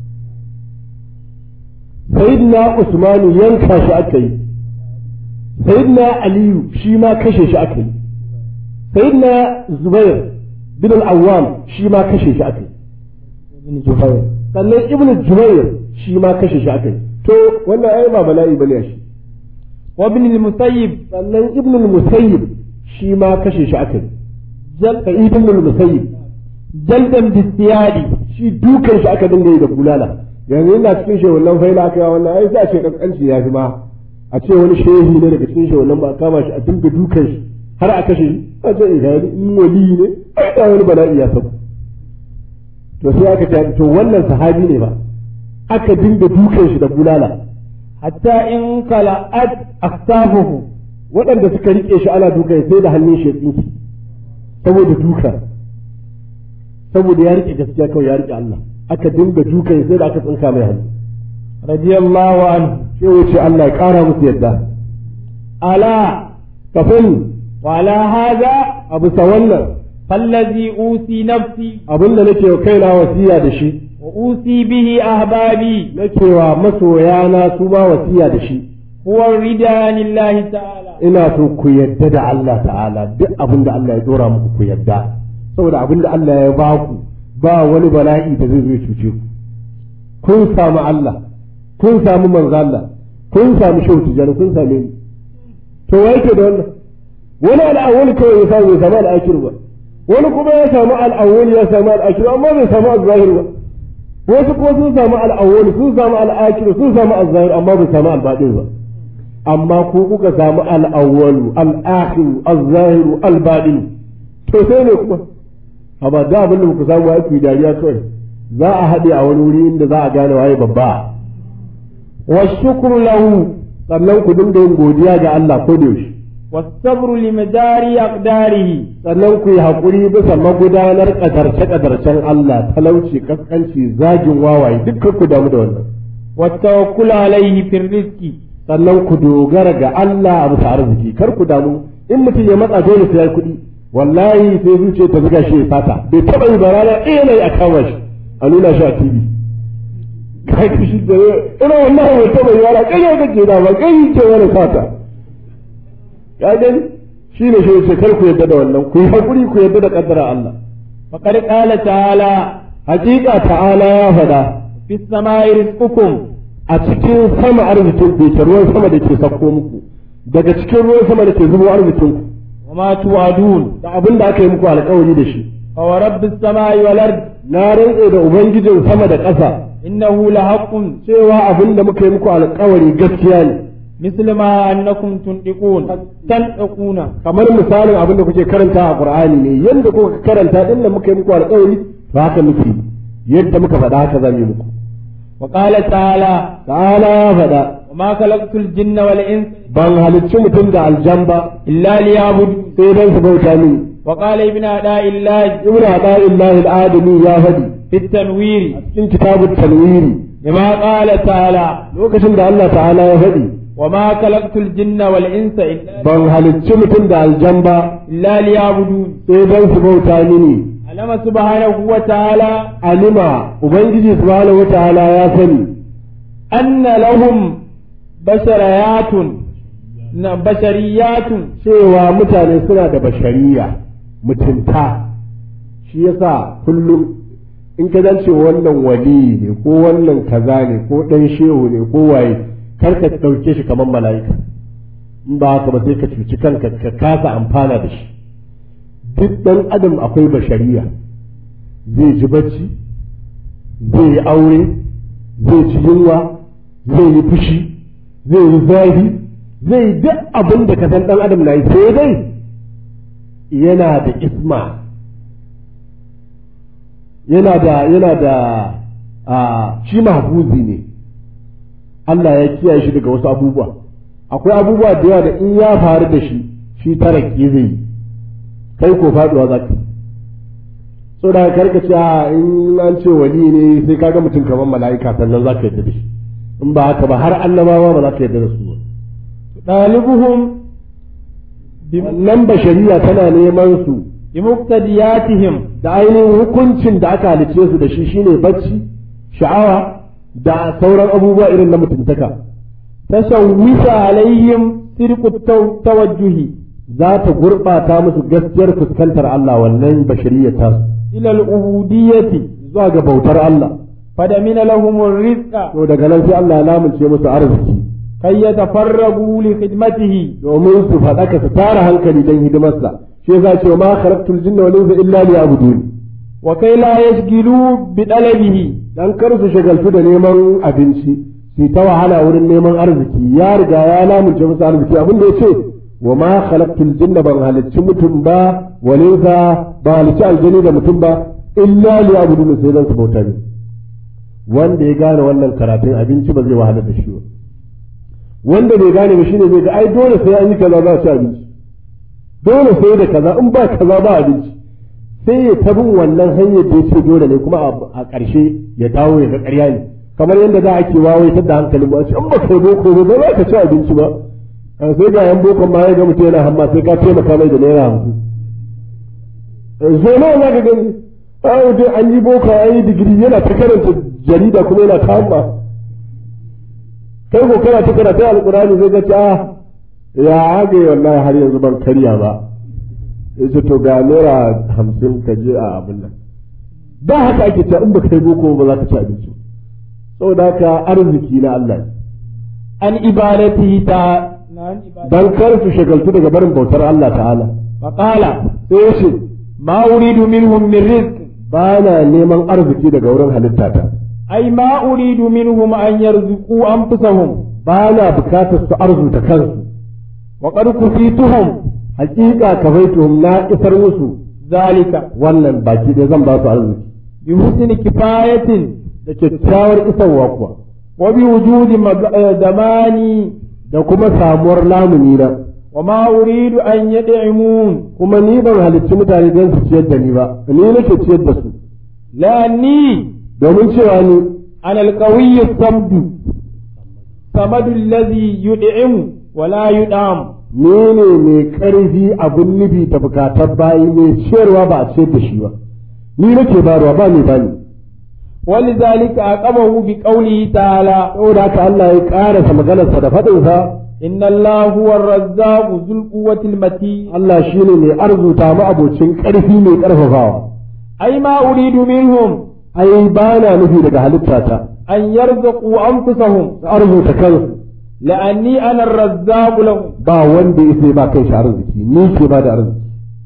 sayyidina Usman yanka shi aka yi sayyidina Aliyu shi ma kashe shi aka yi sayyidina Zubair bin al-Awwam shi ma kashe shi aka yi ابن جبير sannan ibnu jubair shi ma kashe shi aka yi to wannan ai ba bala'i bane shi وابن المسيب sannan ibnu musayyib shi ma kashe shi aka yi جل ka ibnu musayyib جلدا بالسياد shi dukan shi aka dinga yi da bulala yanzu ina cikin shehunan faila aka yi wannan ai sai a ce kaskanci ya fi ma a ce wani shehi ne daga cikin shehunan ba a kama shi a dinga dukan shi har a kashe shi a ce ihani in wali ne ai da wani bala'i ya sabu to sai aka ce to wannan sahabi ne ba aka dinga dukan shi da bulala حتى إن كلأت أكتافه waɗanda suka rike shi ana duka sai da hannun shi ya tsinki saboda duka saboda ya rike gaskiya kawai ya rike Allah aka dinga duka sai da aka tsinka mai hannu رضي الله عنه sai wuce Allah ya ƙara musu yadda ألا kafin وعلى هذا abu sa wannan فالذي أوصي نفسي abin da nake wa kaina wasiya da shi وأوصي به أحبابي nake wa masoyana su ma wasiya da shi هو الردى لله تعالى ina so ku yadda da Allah ta'ala duk abin da Allah ya dora muku ku yadda saboda abin da Allah ya ba ku ba wani bala'i da zai zo ya cuce ku kun samu Allah kun samu manzo Allah kun samu shehu tijani kun same ni to wai ke da wannan wani al'awwal kawai ya samu ya samu al'akir ba wani kuma ya samu al'awwal ya samu al'akir amma bai samu al-zahir ba wasu kuma sun samu al'awwal sun samu al'akir sun samu al-zahir amma bai samu al-batin ba amma ku kuka samu al'awwalu al'akhiru al-zahiru al-baɗinu to sai ne kuma amma da abin da ku samu ai ku yi dariya kawai za a haɗe a wani wuri inda za a gane waye babba والشكر له sannan ku dinga yin godiya ga Allah ko da yaushe والصبر لمدار أقداره sannan ku yi haƙuri bisa magudanar ƙadarce-ƙadarcen Allah talauci kaskanci zagin wawaye dukkan ku damu da wannan والتوكل عليه في الرزق sannan ku dogara ga Allah a bisa arziki kar ku damu in mutum ya matsa dole sai ya kuɗi wallahi sai zuciya ta zuga shi ya fata bai taɓa yi ba rana ɗaya ne a kama shi a nuna shi a TV kai ki shi da ina wallahi bai taɓa yi rana ƙarya kake da ba kai ke wani fata ya gani shi ne shi ce kar ku yadda da wannan ku yi haƙuri ku yadda da ƙaddara Allah فقد قال تعالى hakika ta'ala ya faɗa في السماء رزقكم a cikin sama arzikin ku ke ruwan sama da ke sakko muku daga cikin ruwan sama da ke zubo arzikin ku وما توعدون da abin da aka yi muku alkawari da shi فورب السماء والأرض na rantse da ubangijin sama da ƙasa إنه لحق cewa abin da muka yi muku alkawari gaskiya ne مثل ما أنكم تنطقون تنطقون kamar misalin abin da kuke karanta a qur'ani ne yanda kuka karanta din da muka yi muku alkawari to haka muke yadda muka faɗa haka zamu yi muku وقال تعالى ta'ala ya faɗa وما خلقت الجن والإنس ban halicci mutum da aljan ba إلا ليعبدون sai dan su bauta mini وقال ابن أداء الله ibnu ada'illahi al-adami ya faɗi في التنوير cikin kitabut tanwiri كما قال تعالى lokacin da Allah ta'ala ya faɗi وما خلقت الجن والإنس إلا, ban halicci mutum da aljan ba إلا ليعبدون sai dan su bauta mini علم سبحانه وتعالى alima ubangiji subhanahu wataala ya sani أن لهم بشريات ن- بشريات cewa mutane suna da bashariya mutunta shi yasa kullum in ka zance wannan wali ne ko wannan kaza ne ko dan shehu ne ko waye kar ka ɗauke shi kamar mala'ika in ba haka ba sai ka cuci kanka ka kasa amfana da shi duk ɗan adam akwai bashariya zai ji bacci zai yi aure zai ci yunwa zai yi fushi zai yi zafi zai yi duk abin da ka san ɗan adam na yi sai dai yana da isma yana da yana da a shi mahfuzi ne Allah ya kiyaye shi daga wasu abubuwa akwai abubuwa da yawa da in ya faru da shi shi taraki zai yi kai ko faduwa za ka so da karka ce in an ce wali ne sai ka ga mutum kamar mala'ika sannan za ka yadda da shi in ba haka ba har annabawa ba za ka yadda da su ba ɗalibuhum nan bashariya tana neman su bi muqtadiyatihim da ainihin hukuncin da aka halice su da shi shine bacci sha'awa da sauran abubuwa irin na mutuntaka tashawwisa alaihim sirqu tawajjuhi za ta gurɓata musu gaskiyar fuskantar Allah wannan bashariyar tasu ila al-ubudiyyati zuwa ga bautar Allah fadamina lahum ar-rizqa to daga nan sai Allah ya lamunce musu arziki kay yatafarragu li khidmatihi domin su faɗaka su tara hankali don hidimarsa shi yasa ce ma kharaqtul jinna wal insa illa liya'budun wa kay la yashghilu bi talabihi dan kar su shagaltu da neman abinci su ta wahala wurin neman arziki ya riga ya lamunce musu arziki abin da yace wa ma khalaqtul jinna ban halicci mutum ba wal insa ba halicci aljani da mutum ba illa liya'budun sai dan su bauta ne wanda ya gane wannan karatun abinci ba zai wahala da shi ba wanda bai gane ba shine zai ga ai dole sai an yi kaza za a ci abinci dole sai da kaza in ba kaza ba abinci sai ya tabin wannan hanyar da ya ce dole ne kuma a ƙarshe ya dawo ya ga ƙarya ne kamar yadda za a ke wawaitar da hankalin ba ce in ba kai boko ba za ka ci abinci ba sai ga yan bokon ma ya ga mutum yana hamma sai ka taimaka mai da naira hamsin zo nawa za ka gani a dai an yi boko an yi digiri yana ta karanta jarida kuma yana ta hamma kai ko kana ta karanta alkurani zai ga ta ya hage wallahi har yanzu ban karya ba yace to ga naira hamsin ka je a abin nan da haka ake cewa in baka yi boko ba za ka ci abinci saboda haka arziki na Allah an ibadatihi ta dan kar su shagaltu daga barin bautar Allah ta'ala fa qala sai yace ma uridu minhum min rizq ba na neman arziki daga wurin halittata ay ma uridu minhum an yarzuqu anfusahum ba na bukatar su arzuta kansu wa qad kufituhum hakika kafaituhum na isar musu zalika wannan baki da zan ba su arziki bi husni kifayatin da kyakkyawar isarwa kuwa wa bi wujudi damani da kuma samuwar lamuni na wa ma uridu an yad'imun kuma ni ban halicci mutane don su ciyar da ni ba ni nake ciyar da su la ni domin cewa ni ana alqawiyyu samdu samadu alladhi yud'imu wa la yud'am ni ne mai ƙarfi abin nufi da bukatar bayi mai ciyarwa ba a ciyar da shi ba ni nake barwa ba ni bani ولذلك عقبه بقوله تعالى saboda haka Allah ya ƙarasa maganarsa da faɗinsa إن الله هو الرزاق ذو القوة المتين Allah shine mai arzuta mu abocin ƙarfi mai ƙarfafawa أي ما أريد منهم ai ba na nufi daga halittata أن يرزقوا أنفسهم su arzuta kansu لأني أنا الرزاق لهم ba wanda ya sai ba kai shi arziki ni ke ba da arziki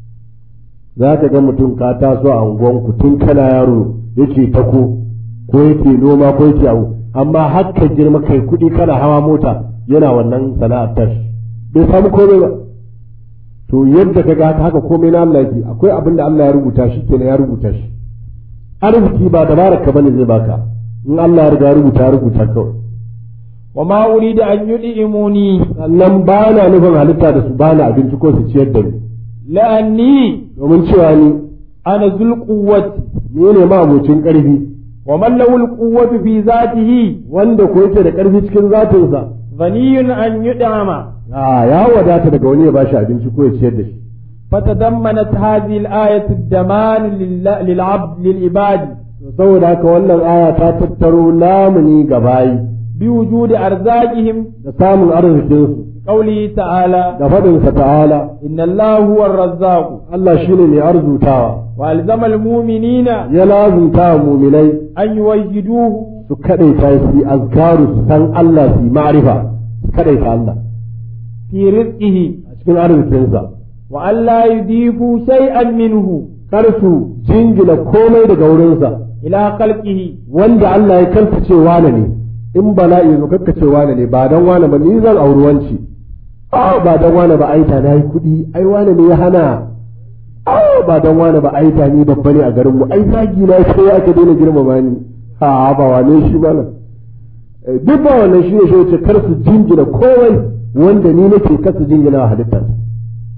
za ka ga mutum ka taso a unguwanku tun kana yaro yake tako ko yake noma ko yake abu amma har ka girma kai kuɗi kana hawa mota yana wannan sana'ar tashi bai samu komai ba to yadda ka ga haka komai na Allah yake akwai abin da Allah ya rubuta shi kenan ya rubuta shi arziki ba dabarar ka bane zai baka in Allah ya riga ya rubuta ya rubuta kawai وما أريد أن يدعموني sannan ba na nufin halitta da su bani abinci ko su ciyar da ni لأني domin cewa ni أنا ذو القوة ni ne ma abocin ƙarfi ومن له القوة في ذاته wanda ko yake da ƙarfi cikin zatinsa غني أن يدعم a ya wadata daga wani ya bashi abinci ko ya ciyar da shi فتضمنت هذه الآية الضمان لل- للعبد للعباد saboda haka wannan aya ta tattaro lamuni ga bayi بوجود أرزاقهم da samun arzikinsu قوله تعالى da faɗinsa ta'ala إن الله هو الرزاق Allah shine mai arzutawa وألزم المؤمنين ya lazumta wa muminai أن يوجدوه su kaɗaita su yi azkaru su san Allah su yi ma'arifa su kaɗaita Allah في رزقه a cikin arzikinsa وأن لا يضيفوا شيئا منه kar su jingina komai daga wurinsa إلى خلقه wanda Allah ya karkace wane ne in bala'i zo karkace wane ne ba dan wane ba ni zan auri wanci ah ba dan wane ba aita na yi kuɗi ai wane ne ya hana ah ba dan wane ba aita ni babba ne a garin mu ai zagi na sai aka daina girmama ni ha ba wane shi malam Eh, duk ba wannan shi ne shi ce kar su jingina komai wanda ni nake kar su jingina wa halittar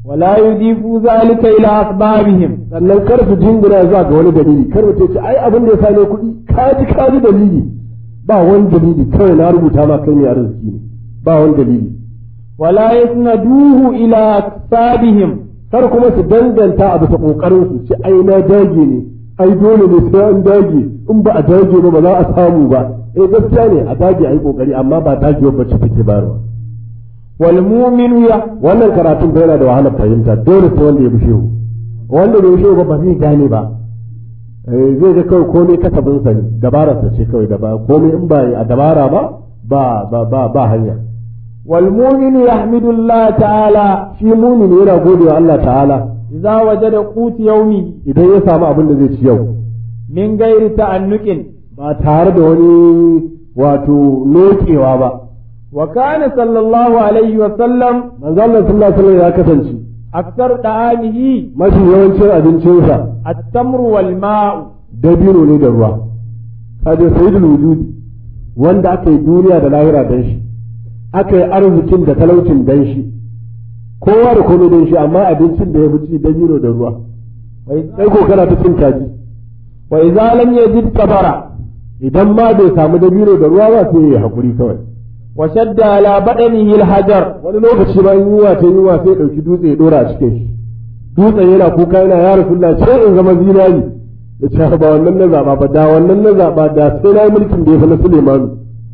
ولا يضيفوا ذلك إلى أسبابهم sannan kar su jingina zuwa ga wani dalili kar mutum ce ai abin da ya same kuɗi ka ji ka ji dalili ba wani dalili kawai na rubuta ma kai ne arziki ne ba wani dalili ولا يسندوه إلى أكسابهم kar kuma su danganta a bisa kokarin su ce ai na dage ne ai dole ne sai an dage in ba a dage ba ba za a samu ba eh gaskiya ne a dage ai kokari amma ba dagewa ba ce take bayarwa والمؤمن يح wannan karatun da yana da wahalar fahimta dole sai wanda ya bi shehu wanda bai shehu ba ba zai gane ba Eh, zai ga kawai komai kasabin sa ne dabarar sa ce kawai da ba komai in ba a dabara ba ba ba ba, ba hanya والمؤمن يحمد الله تعالى shi mumin yana gode wa Allah ta'ala إذا وجد قوت يومه idan ya samu abin da zai ci yau من غير تأنك ba tare da wani wato nokewa ba وكان صلى الله عليه وسلم manzo Allah sallallahu alaihi wasallam ya kasance أكثر طعامه mafi yawancin abincinsa التمر والماء dabino ne da ruwa kaje sayyidul wujudi wanda aka yi duniya da lahira dan shi aka yi arzikin da talaucin dan shi kowa da komai dan shi amma abincin da ya fi ci dabino da ruwa sai ko kana ta cin kaji وإذا لم يجد كبر idan ma bai samu dabino da ruwa ba sai ya hakuri kawai وشد على بدنه الحجر wani lokaci ma in yunwa ta yunwa sai ya ɗauki dutse ya ɗora a cikin shi dutsen yana kuka yana ya rasulullah sai in zama zinari ya ce ba wannan na zaɓa ba da wannan na zaɓa da sai na yi mulkin da ya fi na Sulemanu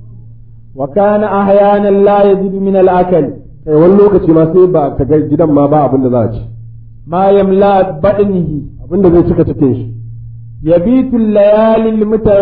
وكان أحيانا لا يجد من الأكل kai wani lokaci ma sai ba ka ga gidan ma ba abin da za a ci ما يملأ بدنه abin da zai cika cikin shi يبيت الليالي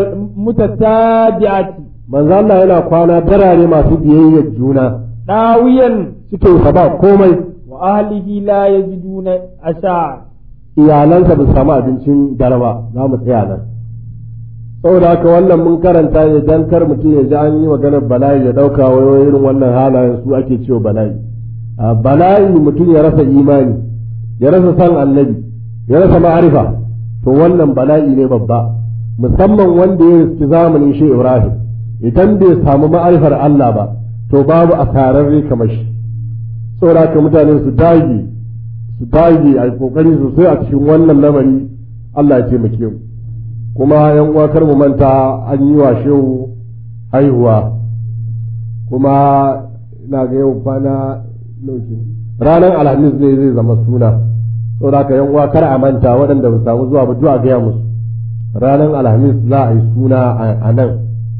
المتتابعة manzo Allah yana kwana darare masu biyayyar juna داويا cikin sa ba komai وأهله لا يجدون عشاء iyalansa ba su samu abincin dare ba za mu tsaya nan saboda haka wannan mun karanta ne dan kar mutum ya ji an yi maganar bala'i ya dauka wai irin wannan halayen su ake cewa bala'i a bala'i mutum ya rasa imani ya rasa san annabi ya rasa ma'arifa to wannan bala'i ne babba musamman wanda ya riski zamanin shi Ibrahim idan bai samu ma'arifar Allah ba to babu asararre kamar shi saboda haka mutane su dage su dage a kokari sosai a cikin wannan lamari Allah ya taimake mu kuma yan uwa kar mu manta an yi wa shehu haihuwa kuma ina ga yau kwana nauki ranar alhamis ne zai zama suna saboda haka yan uwa kar a manta waɗanda ba samu zuwa ba duk a gaya musu ranar alhamis za a yi suna a nan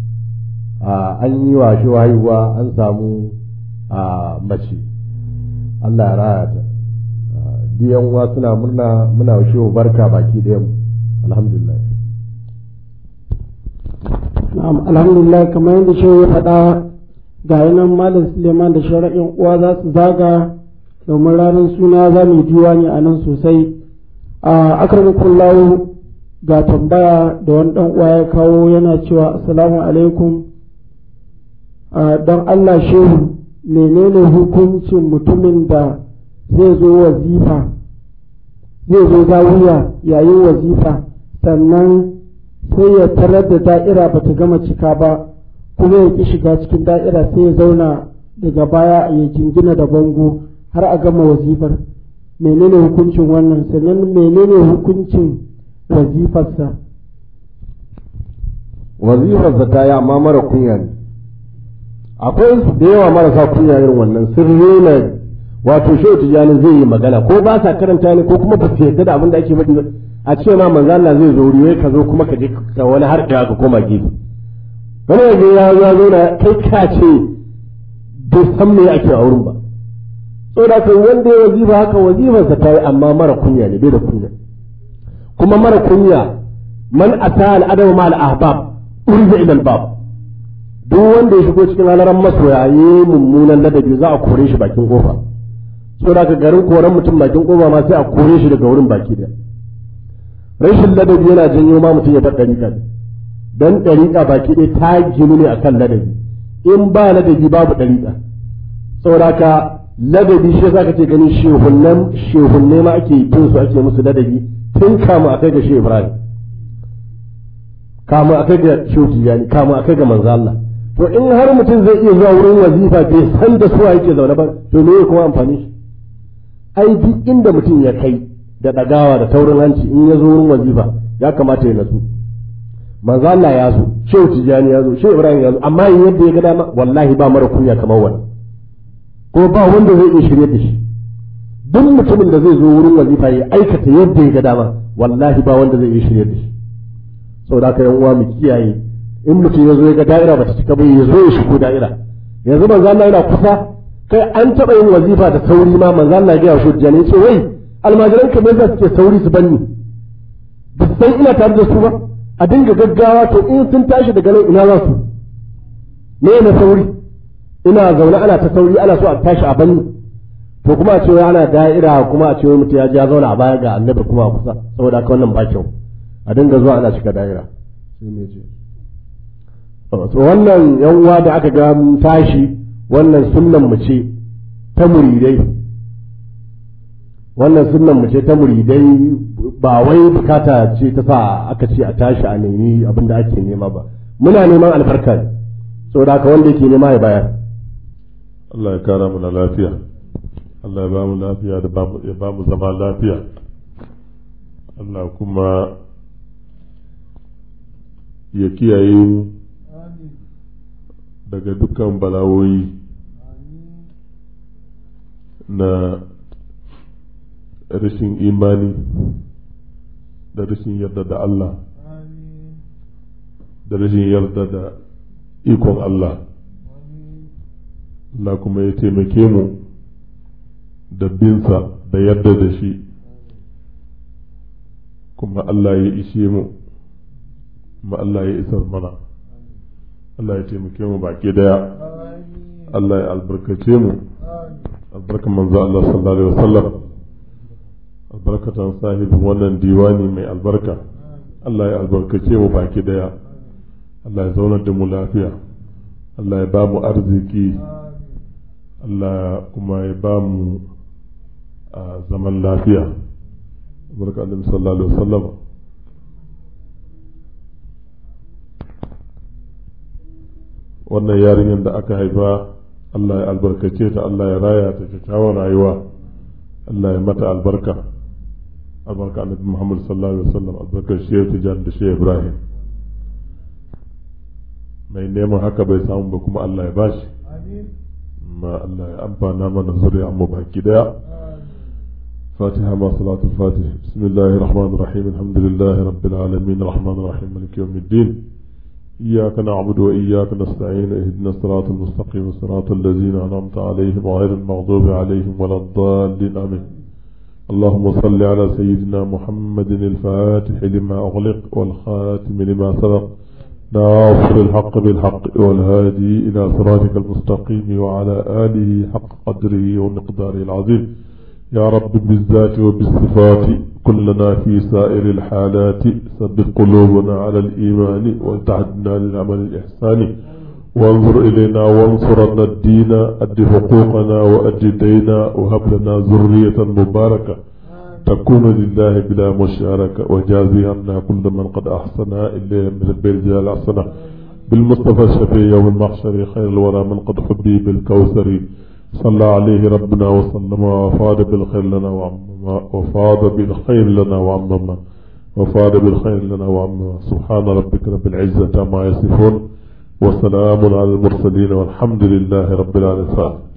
an yi wa shehu haihuwa an samu a mace Allah ya raya ta diyan uwa suna murna muna shehu barka baki ɗayan mu alhamdulillah na'am alhamdulillah kamar yadda shehu ya faɗa ga yanan malam suleiman da shara'in uwa za su zaga domin ranar suna za mu yi diwani a nan sosai a akramakullahu ga tambaya da wani ɗan uwa ya kawo yana cewa assalamu alaikum don allah shehu menene hukuncin mutumin da zai zo wazifa zai zo zawiya yayin wazifa sannan sai ya tarar da da'ira ba ta gama cika ba kuma ya ki shiga cikin da'ira sai ya zauna daga baya ya jingina da bango har a gama wazifar menene hukuncin wannan sannan menene hukuncin wazifarsa wazifarsa ta yi amma mara kunya ne akwai da yawa marasa kunya irin wannan sun rena wato shehu tijjani zai yi magana ko ba sa karanta ne ko kuma ba su yarda da abin da ake faɗi a ce ma manzo Allah zai zo wuri ka zo kuma ka je ka wani har da ka koma gefe wani yaje ya ya zo na kai ka ce bai san me ake a wurin ba saboda kan wanda ya wazifa haka wazifarsa ta yi amma mara kunya ne bai da kunya kuma mara kunya man ata al adama ma al ahbab urza ila al bab duk wanda ya shigo cikin halaran masoya yi mummunan ladabi za a kore shi bakin kofa saboda ka garin koren mutum bakin kofa ma sai a kore shi daga wurin baki da rashin ladabi yana janyo ma mutum ya bar dariƙa dan dariƙa baki ɗaya ta ginu ne akan ladabi in ba ladabi babu dariƙa saboda ka ladabi shi yasa kake ganin shehunnan shehunne ma ake yin su ake musu ladabi tun kama akai ga shehu Ibrahim kama akai ga shehu Tijani kama akai ga manzo Allah to in har mutum zai iya zuwa wurin wazifa bai san da suwa yake zaune ba to me kuma amfani shi ai duk inda mutum ya kai da ɗagawa da taurin hanci in ya zo wurin wazifa ya kamata ya nasu manzo Allah ya zo shehu tijani ya zo shehu ibrahim ya zo amma yin yadda ya ga dama wallahi ba mara kunya kamar wani ko ba wanda zai iya shirye da shi duk mutumin da zai zo wurin wazifa ya aikata yadda ya ga dama wallahi ba wanda zai iya shirye da shi saboda haka yan uwa mu kiyaye in mutum ya zo ya ga da'ira ba ta cika ba ya zo ya shigo da'ira yanzu manzo Allah yana kusa kai an taɓa yin wazifa da sauri ma manzo Allah ya ga shi tijani ce wai almajiran kamar za su ke sauri su banni ba su san ina tare da su ba a dinga gaggawa to in sun tashi daga nan ina za su me na sauri ina zaune ana ta sauri ana so a tashi a banni to kuma a cewa ana da'ira kuma a cewa mutum ya ji ya zauna a baya ga annabi kuma a kusa saboda haka wannan ba kyau a dinga zuwa ana cika da'ira sai me ce to wannan yan uwa da aka ga tashi wannan sunnan mu ce ta muridai wannan sunnan mu ce ta muridai ba wai bukata ce ta sa aka ce a tashi a nemi abin da ake nema ba muna neman albarka ne saboda haka wanda yake nema ya bayar Allah ya kara mu na lafiya Allah ya ba mu lafiya da ya ba mu zama lafiya Allah kuma ya kiyaye mu daga dukkan balawoyi na rashin imani da rashin yarda da Allah da rashin yarda da ikon Allah Allah kuma ya taimake mu da binsa da yarda da shi kuma Allah ya ishe mu kuma Allah ya isar mana Allah ya taimake mu baki daya Allah ya albarkace mu albarkan manzo Allah sallallahu alaihi wasallam albarkatan sahibin wannan diwani mai albarka Allah ya albarkace mu baki daya Allah ya zaunar da mu lafiya Allah ya ba mu arziki Allah kuma ya ba mu zaman lafiya albarka annabi sallallahu alaihi wasallam wannan yarinyar da aka haifa Allah ya albarkace ta Allah ya raya ta kyakkyawar rayuwa Allah ya mata albarka albarka annabi Muhammad sallallahu alaihi wasallam albarkar shi tijan da shi Ibrahim mai neman haka bai samu ba kuma Allah ya bashi ma Allah ya amfana mana zuriya mu baki daya فاتحة مع صلاة الفاتح بسم الله الرحمن الرحيم الحمد لله رب العالمين الرحمن الرحيم مالك يوم الدين إياك نعبد وإياك نستعين اهدنا الصراط المستقيم صراط الذين أنعمت عليهم غير المغضوب عليهم ولا الضالين آمين اللهم صل على سيدنا محمد الفاتح لما أغلق والخاتم لما سبق ناصر الحق بالحق والهادي إلى صراطك المستقيم وعلى آله حق قدره ومقداره العظيم يا رب بالذات وبالصفات كلنا في سائر الحالات ثبت قلوبنا على الإيمان وتعدنا للعمل الإحساني وانظر إلينا وانصرنا الدين أد حقوقنا وأد دينا وهب لنا ذرية مباركة تكون لله بلا مشاركة وجازي عنا كل من قد أحسن إليه من البيت الأحسنة بالمصطفى الشفيع يوم المحشر خير الورى من قد حبي بالكوثر صلى عليه ربنا وسلم وفاد بالخير لنا وعمما وفاد بالخير لنا وعمما وفاد بالخير لنا وعمما سبحان ربك رب العزة ما يصفون وسلام على المرسلين والحمد لله رب العالمين